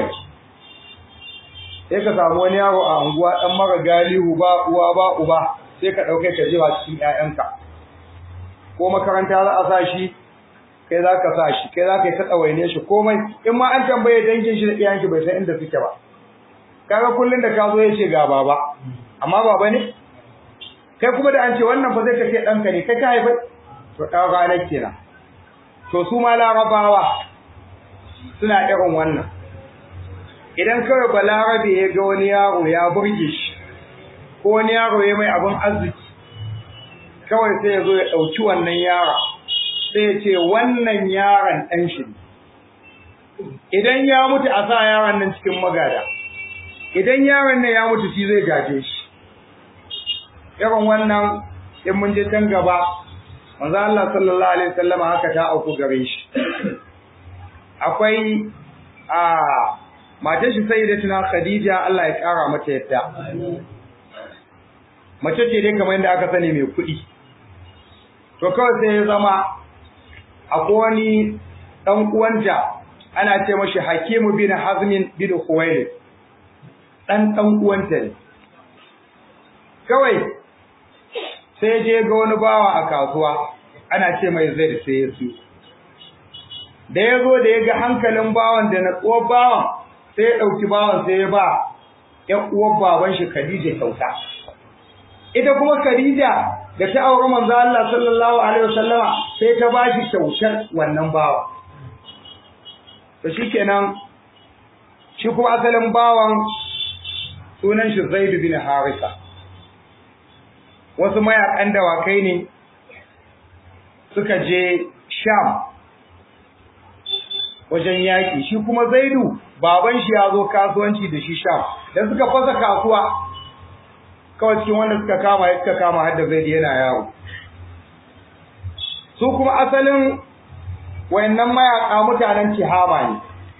sai ka samu wani yaro a unguwa dan mara galihu ba uwa ba uba sai ka dauke ka jiwa cikin ƴaƴanka ko makaranta za a sa shi kai za ka sa shi kai za ka yi ta tsawaine shi komai in ma an tambaye dangin shi da iyayen shi bai san inda suke ba kaga kullun da ka zo ya ce ga baba amma baba ne kai kuma da an ce wannan fa zai kace ɗanka ne kai ka haifa to ɗan ranar kenan to su ma larabawa suna irin wannan idan kawai balarabe ya ga wani yaro ya burge shi ko wani yaro ya mai abin arziki kawai sai ya zo ya ɗauki wannan yara sai ya ce wannan yaron ɗan shi idan ya mutu a sa yaron nan cikin magada idan yaron nan ya mutu shi zai gaje shi irin wannan in mun je can gaba manzo Allah sallallahu alaihi wasallam haka ta auku gare shi akwai a matar shi sai da tuna Khadija Allah ya kara mata yadda mace ce dai kamar yadda aka sani mai kuɗi to kawai sai ya zama akwai wani dan uwanta ana ce mashi Hakimu bin Hazmin bin Khuwailid dan dan uwanta ne kawai sai je ga wani bawa a kasuwa ana ce mai zai sai ya su da ya zo da ya ga hankalin bawan da natsuwar bawan sai ya ɗauki bawan sai ya ba ‘yan uwar baban shi Khadija kyauta. Ita kuma Khadija da ta auri manzo Allah sallallahu alaihi wasallama sai ta ba shi kyautar wannan bawa. To shikenan shi kuma asalin bawan sunan shi Zaid bin Harisa. Wasu mayakan dawakai ne suka je Sham wajen yaƙi shi kuma Zaidu baban shi ya zo kasuwanci da shi Sham da suka fasa kasuwa kawai cikin wanda suka kama ya suka kama har da Zaidu yana yawo su kuma asalin wayannan mayaka mutanen Tihama ne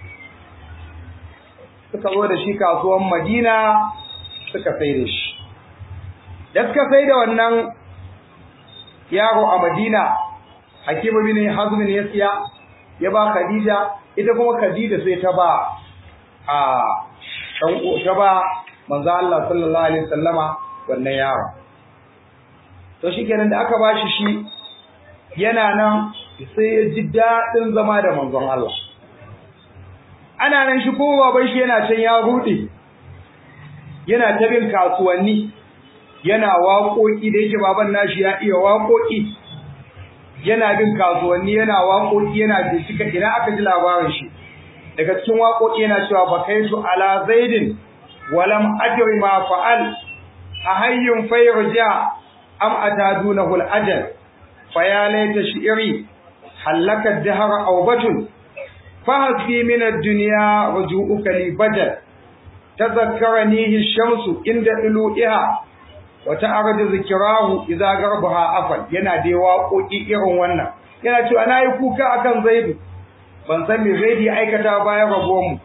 suka zo da shi kasuwan Madina suka sai da shi da suka sai da wannan yaro a Madina Hakimu bin Hazm ne ya siya ya ba Khadija ita kuma Khadija sai ta ba a dan ta ba manzo Allah sallallahu alaihi wasallama wannan yaro to shikenan da aka bashi shi yana nan sai ya ji dadin zama da manzon Allah ana nan shi ko baban shi yana can ya rude yana ta bin kasuwanni yana waƙoƙi da yake baban nashi ya iya waƙoƙi yana bin kasuwanni yana waƙoƙi yana bincika ina aka ji labarin shi daga cikin waƙoƙi yana cewa bakaitu ala zaidin walam adri ma fa'al a hayyun fayrja am atadunahu al-ajal fa ya laita shi'ri halaka ad-dahr aw batun fahasbi min ad-dunya ruju'uka li badal tadhakkaranihi ash-shamsu inda ilu'iha wata arada zikirahu idza garbaha afal yana da waƙoƙi irin wannan yana cewa nayi kuka akan zaidu ban san me zaidi aikata bayan rabuwar mu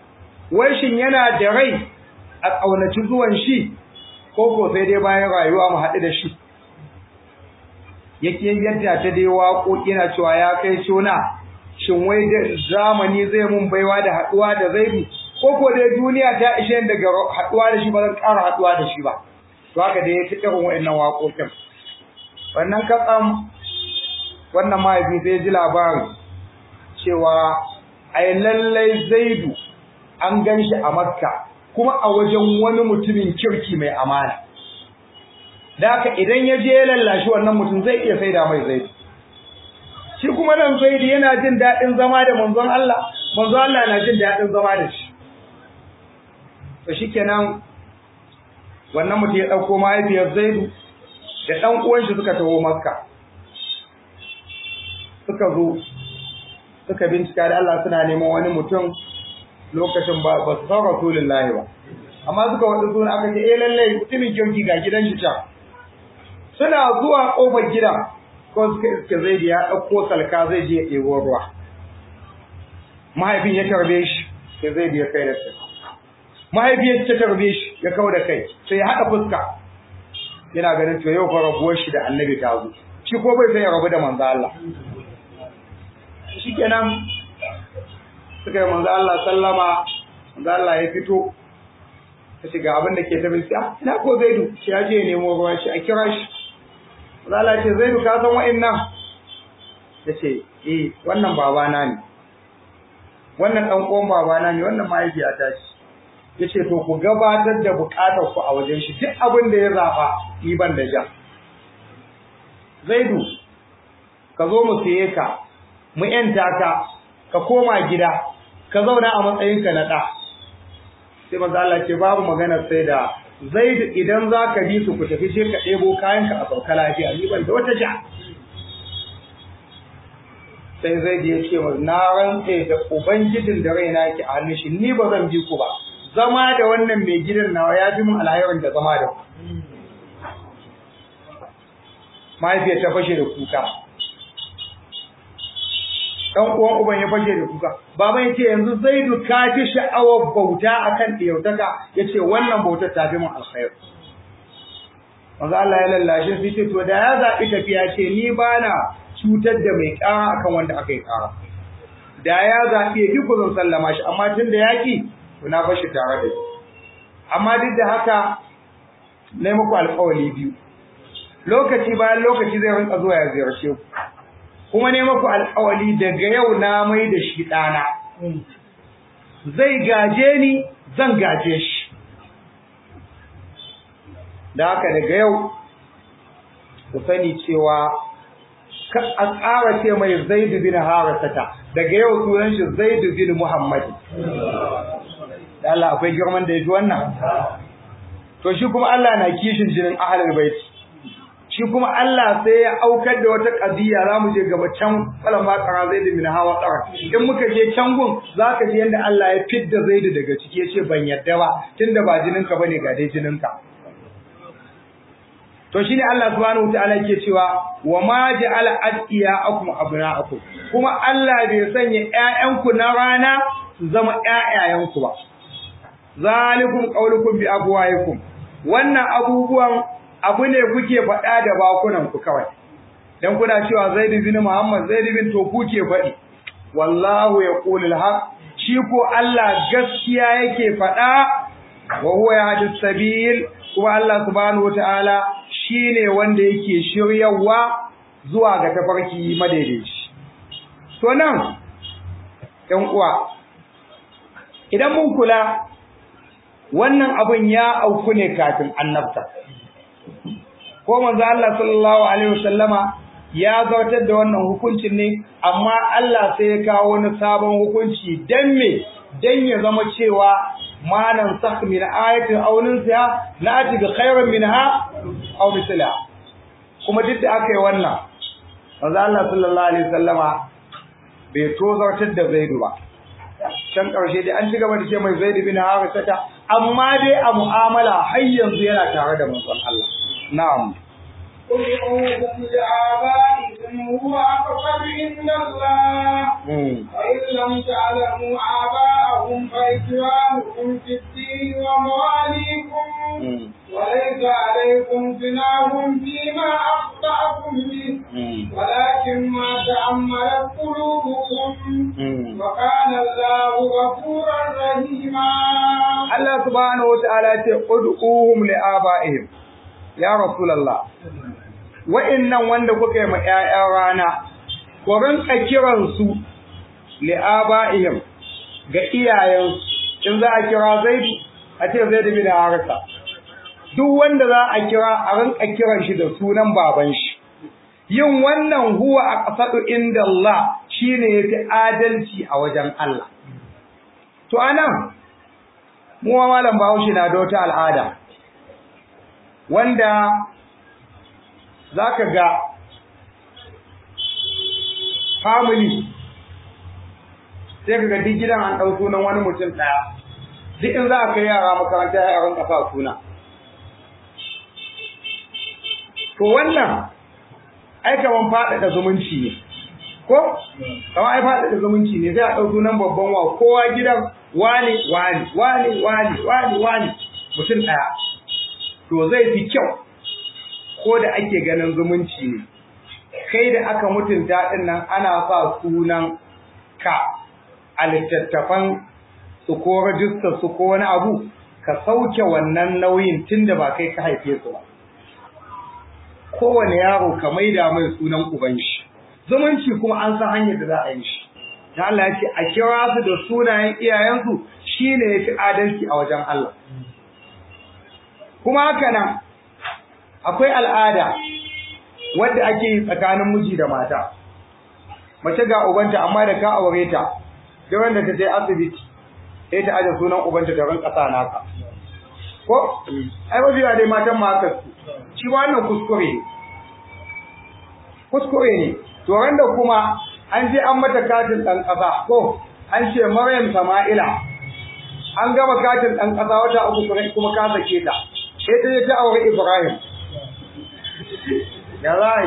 wai shin yana da rai a ƙaunaci zuwan shi ko ko sai dai bayan rayuwa mu haɗu da shi yake yadda ta dai waƙoƙi na cewa ya kai shona shin wai da zamani zai mun baiwa da haɗuwa da zaibi ko ko dai duniya ta ishe daga haɗuwa da shi ba zan ƙara haɗuwa da shi ba to haka dai ya fi irin wa'annan waƙoƙin wannan katsam wannan mahaifi sai ji labarin cewa ai lallai zaidu an gan shi a makka kuma a wajen wani mutumin kirki mai amana da haka idan ya je ya lallashi wannan mutum zai iya saida mai zaidu shi kuma nan zaidu yana jin daɗin zama da manzon Allah manzon Allah na jin daɗin zama da shi to shikenan wannan mutum ya ɗauko mahaifiyar zaidu da ɗan uwan shi suka taho makka suka zo suka bincika da Allah suna neman wani mutum lokacin ba ba su san rasulullahi ba amma suka wada suna aka ce eh lalle mutumin kirki ga gidan shi can suna zuwa kofar gidan ko suka iske zai ya ɗauko salka zai je ya ɗebo ruwa mahaifin ya tarbe shi sai zai ya kai da shi mahaifiyar ta tarbe shi ya kawo da kai sai ya haɗa fuska yana ganin to yau fa rabuwar shi da annabi ta zo shi ko bai sai ya rabu da manzo Allah shikenan suka yi manzo Allah sallama manzo Allah ya fito ta shiga abin da ke ta bin ah ina ko Zaidu shi ya je ya nemo ruwa shi a kira shi manzo Allah ya ce Zaidu ka san wa'annan ya ce eh wannan babana ne wannan dan uwan babana ne wannan mahaifiyata ce ya ce to ku gabatar da bukatar ku a wajen shi duk abin da ya zaba ni ban da ja Zaidu ka zo mu siye ka mu yanta ka ka koma gida ka zauna a matsayinka na ɗa sai manzo Allah ce babu magana sai da Zaid idan zaka bi su ku tafi je ka ɗebo kayanka a sauka lafiya ni ban da wata ja sai Zaid ya ce wa na rantse da ubangijin da raina yake a hannun shi ni ba zan bi ku ba zama da wannan mai gidan nawa ya fi mun alhairin da zama da ku mahaifiyar ta fashe da kuka dan uwan uban ya fashe da kuka baban yace yanzu zaidu ka ji sha'awar bauta akan diyautaka yace wannan bauta ta fi mun alkhair manzo Allah ya lallashe sai ce to da ya zabi tafiya ce ni bana cutar da mai kara akan wanda aka yi kara da ya zabi ya ku zan sallama shi amma tun da yaki to na bashi tare da shi amma duk da haka nayi muku alƙawari biyu lokaci bayan lokaci zai rinka zuwa ya ziyarce ku kuma ne maku alƙawali daga yau na mai da shi ɗana zai gaje ni zan gaje shi da haka daga yau ku sani cewa ka a tsara ce mai zaidu bin harasata daga yau sunan shi zaidu bin muhammad da Allah akwai girman da ya fi wannan to shi kuma Allah na kishin jinin ahlul baiti shi kuma Allah sai ya aukar da wata kadiya za mu je gaba can falan ma kara zai da min hawa tsara in muka je can gun za ka ji yadda Allah ya fidda zaidu daga ciki ya ce ban yadda ba tunda ba jininka bane ga dai jininka to shine Allah subhanahu wataala yake cewa wa ma ja'ala adiyakum abna'akum kuma Allah bai sanya ƴaƴanku na rana su zama ƴaƴayenku ba zalikum qaulukum bi abwaikum wannan abubuwan abu ne kuke faɗa da bakunan ku kawai dan kuna cewa Zaid bin Muhammad Zaid bin to kuke faɗi wallahu yaqulu al-haq shi ko Allah gaskiya yake faɗa wa huwa yahdi sabil kuma Allah subhanahu wataala shine wanda yake shiryawa zuwa ga tafarki madaidaici to nan ɗan uwa idan mun kula wannan abun ya auku ne kafin annabta ko manzo Allah sallallahu alaihi wasallama ya zartar da wannan hukuncin ne amma Allah sai ya kawo wani sabon hukunci dan me dan ya zama cewa manan sakh min ayatin aw nunsiha na'ti bi khairin minha aw misla kuma duk da aka yi wannan manzo Allah sallallahu alaihi wasallama bai tozartar da Zaidu ba can ƙarshe dai an ci gaba da ce mai Zaid bin Harithata amma dai a mu'amala har yanzu yana tare da manzon Allah na'am ادعوهم لآبائكم هو أقرب عند الله وإن لم تعلموا آباءهم فإخوانكم في الدين ومواليكم وليس عليكم جناح فيما أخطأتم به ولكن ما تأملت قلوبكم وكان الله غفورا رحيما Allah subhanahu wataala ce ud'uhum li abaihim ya rasulullah wa'annan wanda kuka yi ma ƴaƴan rana ku rinka kiran su li abaihim ga iyayensu in za a kira Zaid a ce Zaid bin Harisa duk wanda za a kira a rinka kiran shi da sunan baban shi yin wannan huwa aqsadu inda Allah shine yafi adalci a wajen Allah to anan mu ma malam Bahaushe na da wata al'ada wanda zaka ga family sai kaga duk gidan an dau sunan wani mutum daya duk in za a kai yara makaranta ya ran kafa suna to wannan ai kaman faɗaɗa zumunci ne ko kaman ai faɗaɗa zumunci ne sai a ɗau sunan babban wa kowa gidan wani wani wani wani wani wani mutum ɗaya to zai fi kyau ko da ake ganin zumunci ne kai da aka mutunta ɗin nan ana sa sunan ka a littattafan su ko rajistar su ko wani abu ka sauke wannan nauyin tun da ba kai ka haife su ba kowane yaro ka maida mai sunan uban shi zumunci kuma an san hanyar da za a yi shi da Allah ya ce a kira su da sunayen iyayensu shine yafi adalci a wajen Allah kuma haka nan akwai al'ada wadda ake yi tsakanin miji da mata mace ga ubanta amma da ka aure ta da wanda ta je asibiti sai ta aje sunan ubanta ta rinka sa naka ko ai mafi dai matan ma haka su shi wannan kuskure ne kuskure ne to da kuma an je an mata katin dan kasa ko an ce Maryam Sama'ila an gama katin dan kasa wata uku kuma ka sake ta sai ta je ta aure Ibrahim ya zai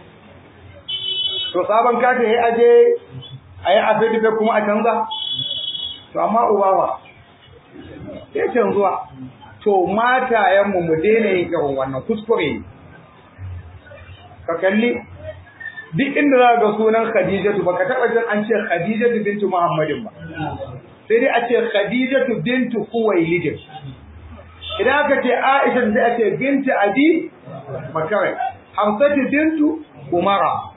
to sabon katin ya aje ayi asibiti kuma a canza to amma ubawa sai canzuwa to matayenmu mu daina yin irin wannan kuskure ne ka kalli duk inda za ga sunan Khadijatu baka taba jin an ce Khadijatu bintu Muhammadin ba sai dai a ce Khadijatu bintu Khuwailid idan aka ce Aisha sai a ce bintu Abi Bakar Hamsatu bintu Umara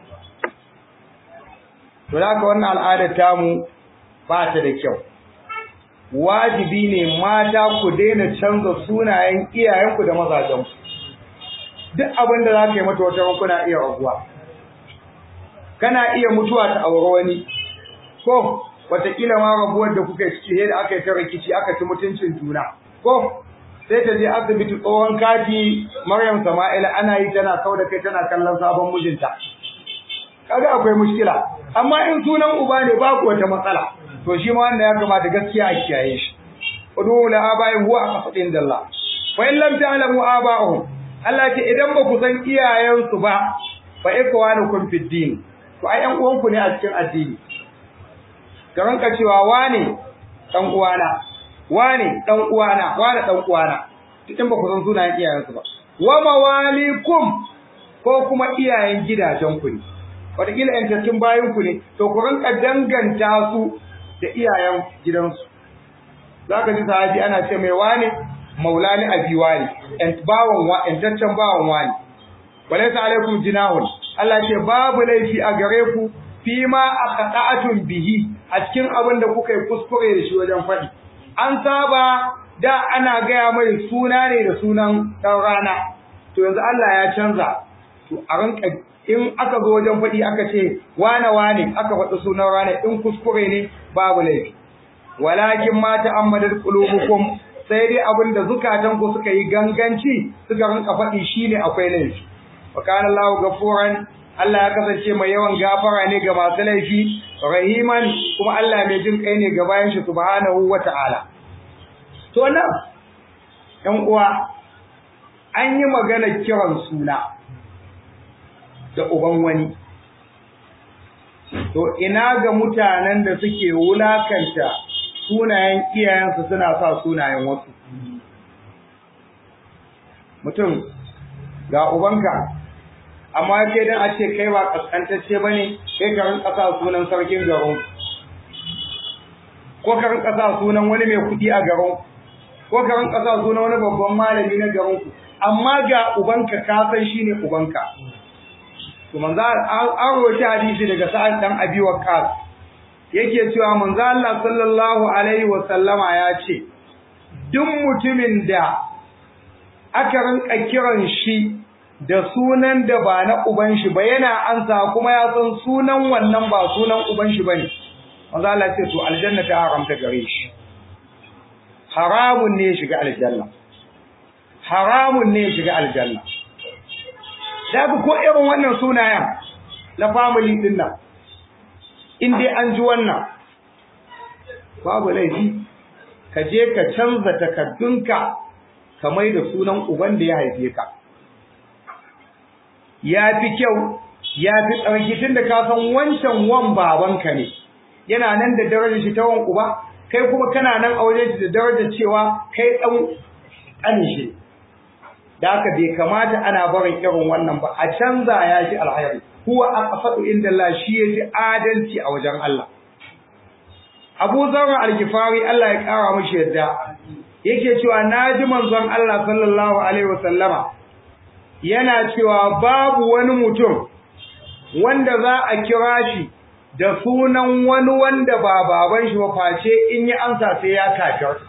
to haka wannan al'adar tamu ba ta da kyau wajibi ne mata ku daina canza sunayen iyayenku da mazajenku duk abin da za ka yi mata wata kuna iya raguwa kana iya mutuwa ta aure wani ko wataƙila ma rabuwar da kuka ciki sai da aka yi ta rikici aka ci mutuncin juna ko sai ta je asibiti tsohon kati Maryam Sama'ila ana yi tana kau da kai tana kallon sabon mijinta kaga akwai mushkila amma in sunan uba ne babu wata matsala to shi ma wanda ya kamata gaskiya a kiyaye shi udu la abaihim huwa aqsadin dalla fa in lam ta'lamu aba'ahum Allah ce idan ba ku san iyayensu ba fa ikwanukum fid din to ai ƴan uwanku ne a cikin addini ka ranka cewa wane dan uwana wane dan uwana wane dan uwana in ba ku san sunayen iyayensu ba wa mawalikum ko kuma iyayen gidajen ku ne wataƙila ƴan bayan ku ne to ku rinka danganta su da iyayen gidansu za ka ji sahabi ana ce mai wane maulani abi wani ƴan bawan wa ƴantaccen bawan wani walaysa alaikum jinahun Allah ce babu laifi a gare ku fi ma aqta'atun bihi a cikin abin da kuka yi kuskure da shi wajen faɗi an saba da ana gaya mai suna ne da sunan ɗan rana to yanzu Allah ya canza to a rinka in aka zo wajen faɗi aka ce wane wane aka faɗi sunan rana in kuskure ne babu laifi walakin ma ta'ammadat qulubukum sai dai abin da zukatan ku suka yi ganganci suka rinka faɗi shine akwai laifi wa kana Allahu gafuran Allah ya kasance mai yawan gafara ne ga masu laifi rahiman kuma Allah mai jin kai ne ga bayan shi subhanahu wata'ala to nan ɗan uwa an yi magana kiran suna da uban wani to ina ga mutanen da suke wulakanta sunayen iyayensu suna sa sunayen wasu mutum ga ubanka amma sai dan a ce kai ba kaskantacce bane kai ka rinka sa sunan sarkin garin ko ka rinka sa sunan wani mai kudi a garin ko ka rinka sa sunan wani babban malami na garin ku amma ga ubanka ka san shine ubanka to manzo an rawaita hadisi daga sa'ad dan abi waqqas yake cewa manzo Allah sallallahu alaihi wa sallama ya ce duk mutumin da aka rinka kiran shi da sunan da ba na uban shi ba yana ansa kuma ya san sunan wannan ba sunan uban shi bane manzo Allah ce to aljanna ta haramta gare shi haramun ne shiga aljanna haramun ne shiga aljanna da ko irin wannan sunayen na family din nan in dai an ji wannan babu laifi ka je ka canza takaddunka ka mai da sunan uban da ya haife ka ya fi kyau ya fi tsarki tun da ka san wancan wan babanka ne yana nan da darajar shi ta wan uba kai kuma kana nan a wajen shi da darajar cewa kai dan ƙanin shi da haka bai kamata ana barin irin wannan ba a canza ya shi alhairi huwa aqfatu inda Allah shi yaji adalci a wajen Allah Abu Zarra al-Ghifari Allah ya kara mishi yadda yake cewa naji manzon Allah sallallahu alaihi wasallama yana cewa babu wani mutum wanda za a kira shi da sunan wani wanda ba baban shi ba face in yi amsa sai ya kafirta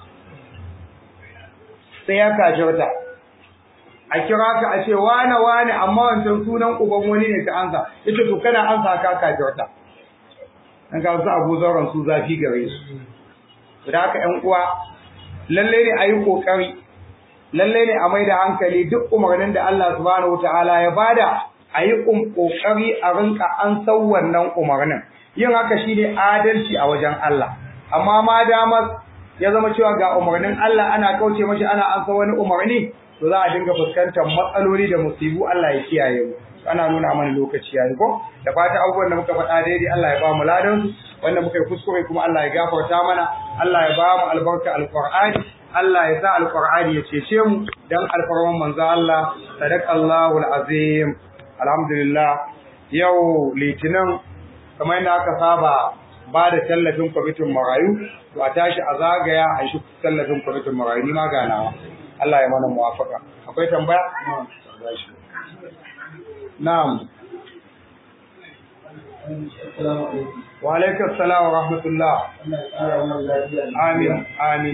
sai ya kafirta a kira ka a ce wane wane amma wancan sunan uban wani ne ka ansa yace to kana ansa ka kafirta dan ga su Abu Zarran su zafi gare su da haka ƴan uwa lalle ne ayi kokari lalle ne a maida hankali duk umarnin da Allah subhanahu wataala ya bada ayi kokari a rinka an san wannan umarnin yin haka shine adalci a wajen Allah amma ma dama ya zama cewa ga umarnin Allah ana kauce mashi ana an san wani umarni to za a dinga fuskantar matsaloli da musibu Allah ya kiyaye mu ana nuna mana lokaci yayi ko da fata abubuwan da muka faɗa daidai Allah ya ba mu ladan su wanda muka yi kuskure kuma Allah ya gafarta mana Allah ya ba mu albarka alqur'ani Allah ya sa alqur'ani ya cece mu dan alfarman manzo Allah sadaqallahu alazim alhamdulillah yau litinin kamar yadda aka saba ba da tallafin kwamitin marayu to a tashi a zagaya a shi tallafin kwamitin marayu ni ma ganawa Allah ya mana muwafaka akwai tambaya na'am wa alaikum assalam wa rahmatullah amin amin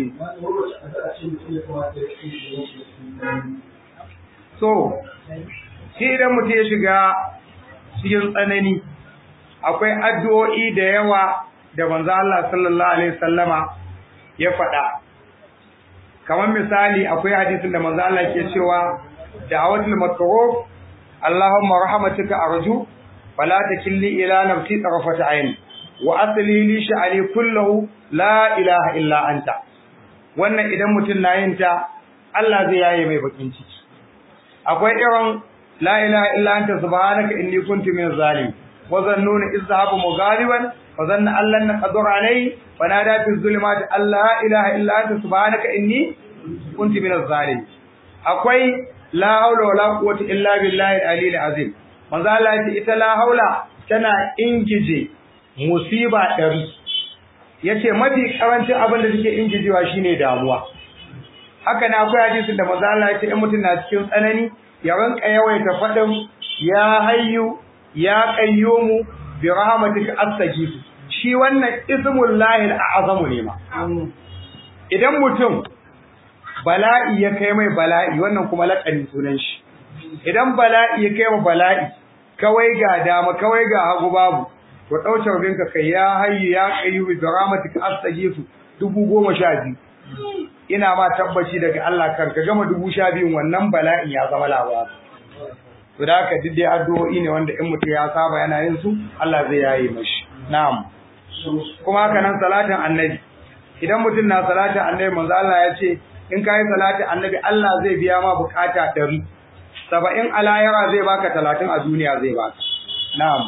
so shi idan mutum ya shiga cikin tsanani akwai addu'o'i da yawa da manzo Allah sallallahu alaihi wasallama ya faɗa kamar misali akwai hadisin da manzo Allah ke cewa da'awatul makruf Allahumma rahmatuka arju fala takilni ila nafsi tarfata ayn wa asli li sha'ani kullahu la ilaha illa anta wannan idan mutum na yin ta Allah zai yaye mai bakin ciki akwai irin la ilaha illa anta subhanaka inni kuntu minaz zalim wa zannuna izhabu mughaliban fa zanna allan naqdur alayhi fa nada fi zulumati alla ilaha illa anta subhanaka inni kuntu minaz zalim akwai la haula wala quwwata illa billahi al-aliyyil azim manzo Allah ya ce ita la haula tana ingije musiba dari yace mafi karancin abin da take ingijewa shine damuwa haka na akwai hadisin da manzo Allah ya ce in mutum na cikin tsanani ya ranka yawaita fadin ya hayyu ya qayyumu bi rahmatika astaghfiru shi wannan ismul lahil a'zamu ne ma idan mutum bala'i ya kai mai bala'i wannan kuma laƙani sunan shi idan bala'i ya kai mai bala'i kawai ga dama kawai ga hagu babu to ɗauce rubinka kai ya hayyu ya qayyu bi rahmatika astaghfiru dubu goma sha biyu ina ma tabbaci daga Allah kan ka gama dubu sha biyun wannan bala'in ya zama labari to da haka duk dai addu'o'i ne wanda in mutum ya saba yana yin su Allah zai yaye mashi na'am kuma haka nan salatin annabi idan mutum na salatin annabi manzo Allah ya ce in kai salatin annabi Allah zai biya ma bukata ɗari saba'in a lahira zai baka talatin a duniya zai baka na'am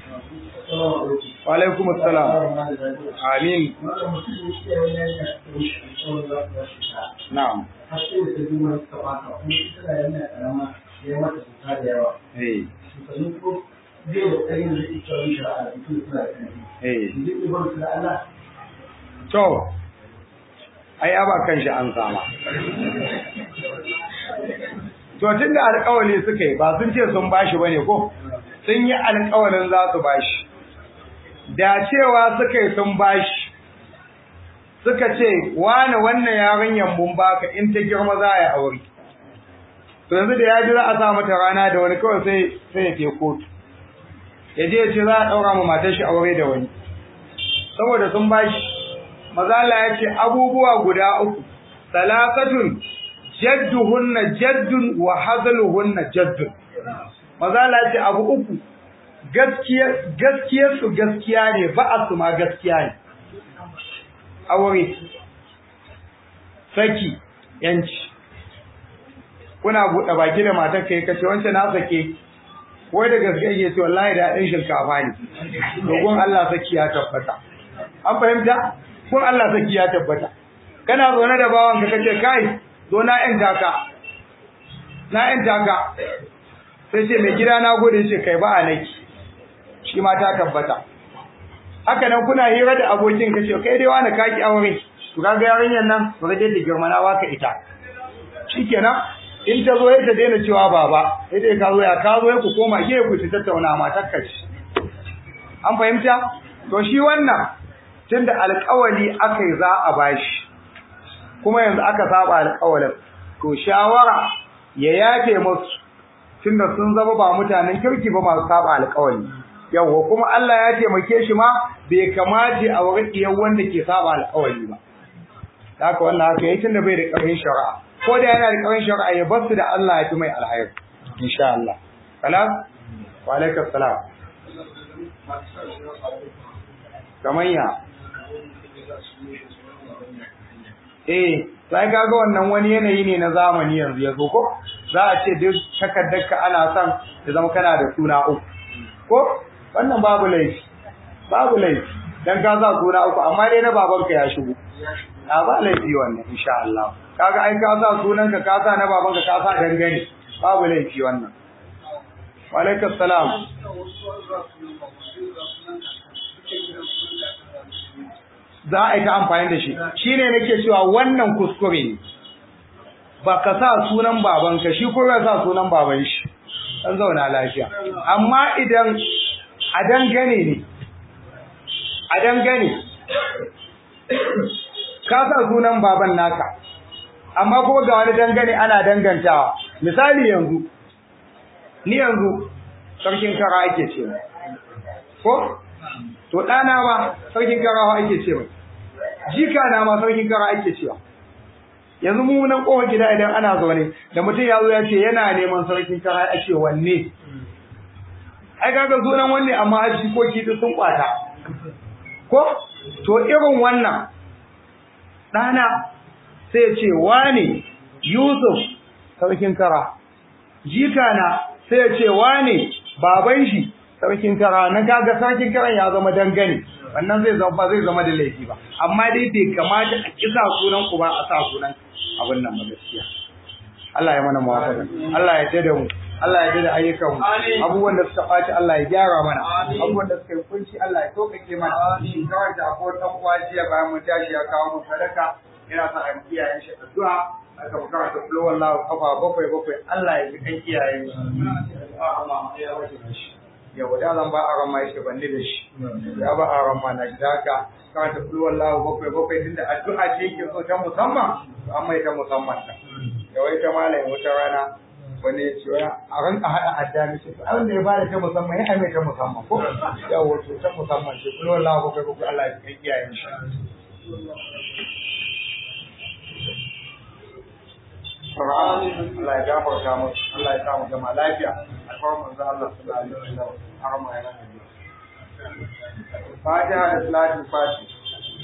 wa alaikum assalam amin na'am eh to ai aba kan shi an sama to tunda alƙawari suka yi ba sun ce sun bashi bane ko sun yi alƙawarin za su bashi da cewa suka yi sun bashi suka ce wani wannan yarinyar mun baka in ta girma za a yi aure to yanzu da ya ji za a sa mata rana da wani kawai sai sai ya ke kotu ya je ya ce za a ɗaura ma matar shi aure da wani saboda sun bashi mazala ya ce abubuwa guda uku salasatun jadduhunna jaddun wa hazaluhunna jaddun mazala ya ce abu uku gaskiyar su gaskiya ne ba su ma gaskiya ne aure saki yanci kuna buɗe baki da matar kai kace wancan na sake wai da gaske yake ce wallahi da ɗin shinkafa ne dogon Allah saki ya tabbata an fahimta kun Allah saki ya tabbata kana zaune da bawan ka kace kai zo na yan taka na yan taka sai ce mai gida na gode ce kai ba a naki shi ma ta tabbata haka nan kuna hira da abokin kace kai dai wani kaki aure to kaga yarinyar nan to ga da girma na waka ita shikenan in ta zo ta daina cewa baba sai dai ka zo ya ka zo ku koma ke ku ta tattauna matar ka ci an fahimta to shi wannan tunda alƙawari akai za a bashi kuma yanzu aka saba alƙawarin to shawara ya yafe musu tunda sun zama ba mutanen kirki ba masu saba alƙawari yawa kuma Allah ya taimake shi ma bai kamace a wurin iyan wanda ke saba alƙawari ba haka wannan haka yayin tunda bai da ƙarfin shari'a ko da yana da ƙarfin shari'a ya bar su da Allah ya fi mai alhairi insha Allah salam wa alaikum salam kamanya eh sai kaga wannan wani yanayi ne na zamani yanzu ya zo ko za a ce duk takaddarka ana son ya zama kana da suna uku ko wannan babu laifi babu laifi dan ka sa suna uku amma dai na babanka ya shigo a ba laifi wannan insha Allah kaga ai ka sa sunanka ka sa na babanka ka sa dangane babu laifi wannan wa alaikum salam za a yi ta amfani da shi shine nake cewa wannan kuskure ne ba ka sa sunan babanka shi ko ya sa sunan baban shi an zauna lafiya amma idan a dangane ne a dangane ka sa sunan baban naka amma ko ga wani dangane ana dangantawa misali yanzu ni yanzu sarkin kara ake ce ko to ɗana ba sarkin karawa ake ce mai jika na ma sarkin kara ake cewa yanzu mu nan kowa gida idan ana zaune da mutum ya zo ya ce yana neman sarkin kara ake wanne ai kaga sunan wanne amma har jikoki duk sun kwata ko to irin wannan ɗana sai ce wane Yusuf sarkin kara jika na sai ce wane baban shi sarkin kara na kaga sarkin kara ya zama dangane wannan zai zama ba zai zama da laifi ba amma dai bai kamata a kisa sunan ku ba a sa sunan abin nan ba gaskiya Allah ya mana muwafaqa Allah ya tada mu Allah ya tada ayyukan mu abubuwan da suka faci Allah ya gyara mana abubuwan da suka yi kunci Allah ya tokake mana shi kawai da akwai dan uwa jiya bayan mun tashi ya kawo mu sadaka ina sa a yi iyayen shi addu'a aka bukara ta fulo wallahu kafa bakwai bakwai Allah ya ji kan iyayen shi yau da zan ba a rama yake banni da shi ya ba a rama na gida haka kan ta fulo wallahu bakwai bakwai tunda addu'a ce yake so ta musamman to an mai ta musamman ta yau ita malamin wata rana wani ya ce a ranka haɗa adda ne ce abin da ya bada ta musamman ya mai ta musamman ko yau wato ta musamman ce fulo wallahu bakwai bakwai Allah ya ji kan iyayen shi Allah ya gafarta musu Allah ya sa mu gama lafiya a kawai manzo Allah sallallahu alaihi wasallam har ma ya Fatiha da Salatul Fatiha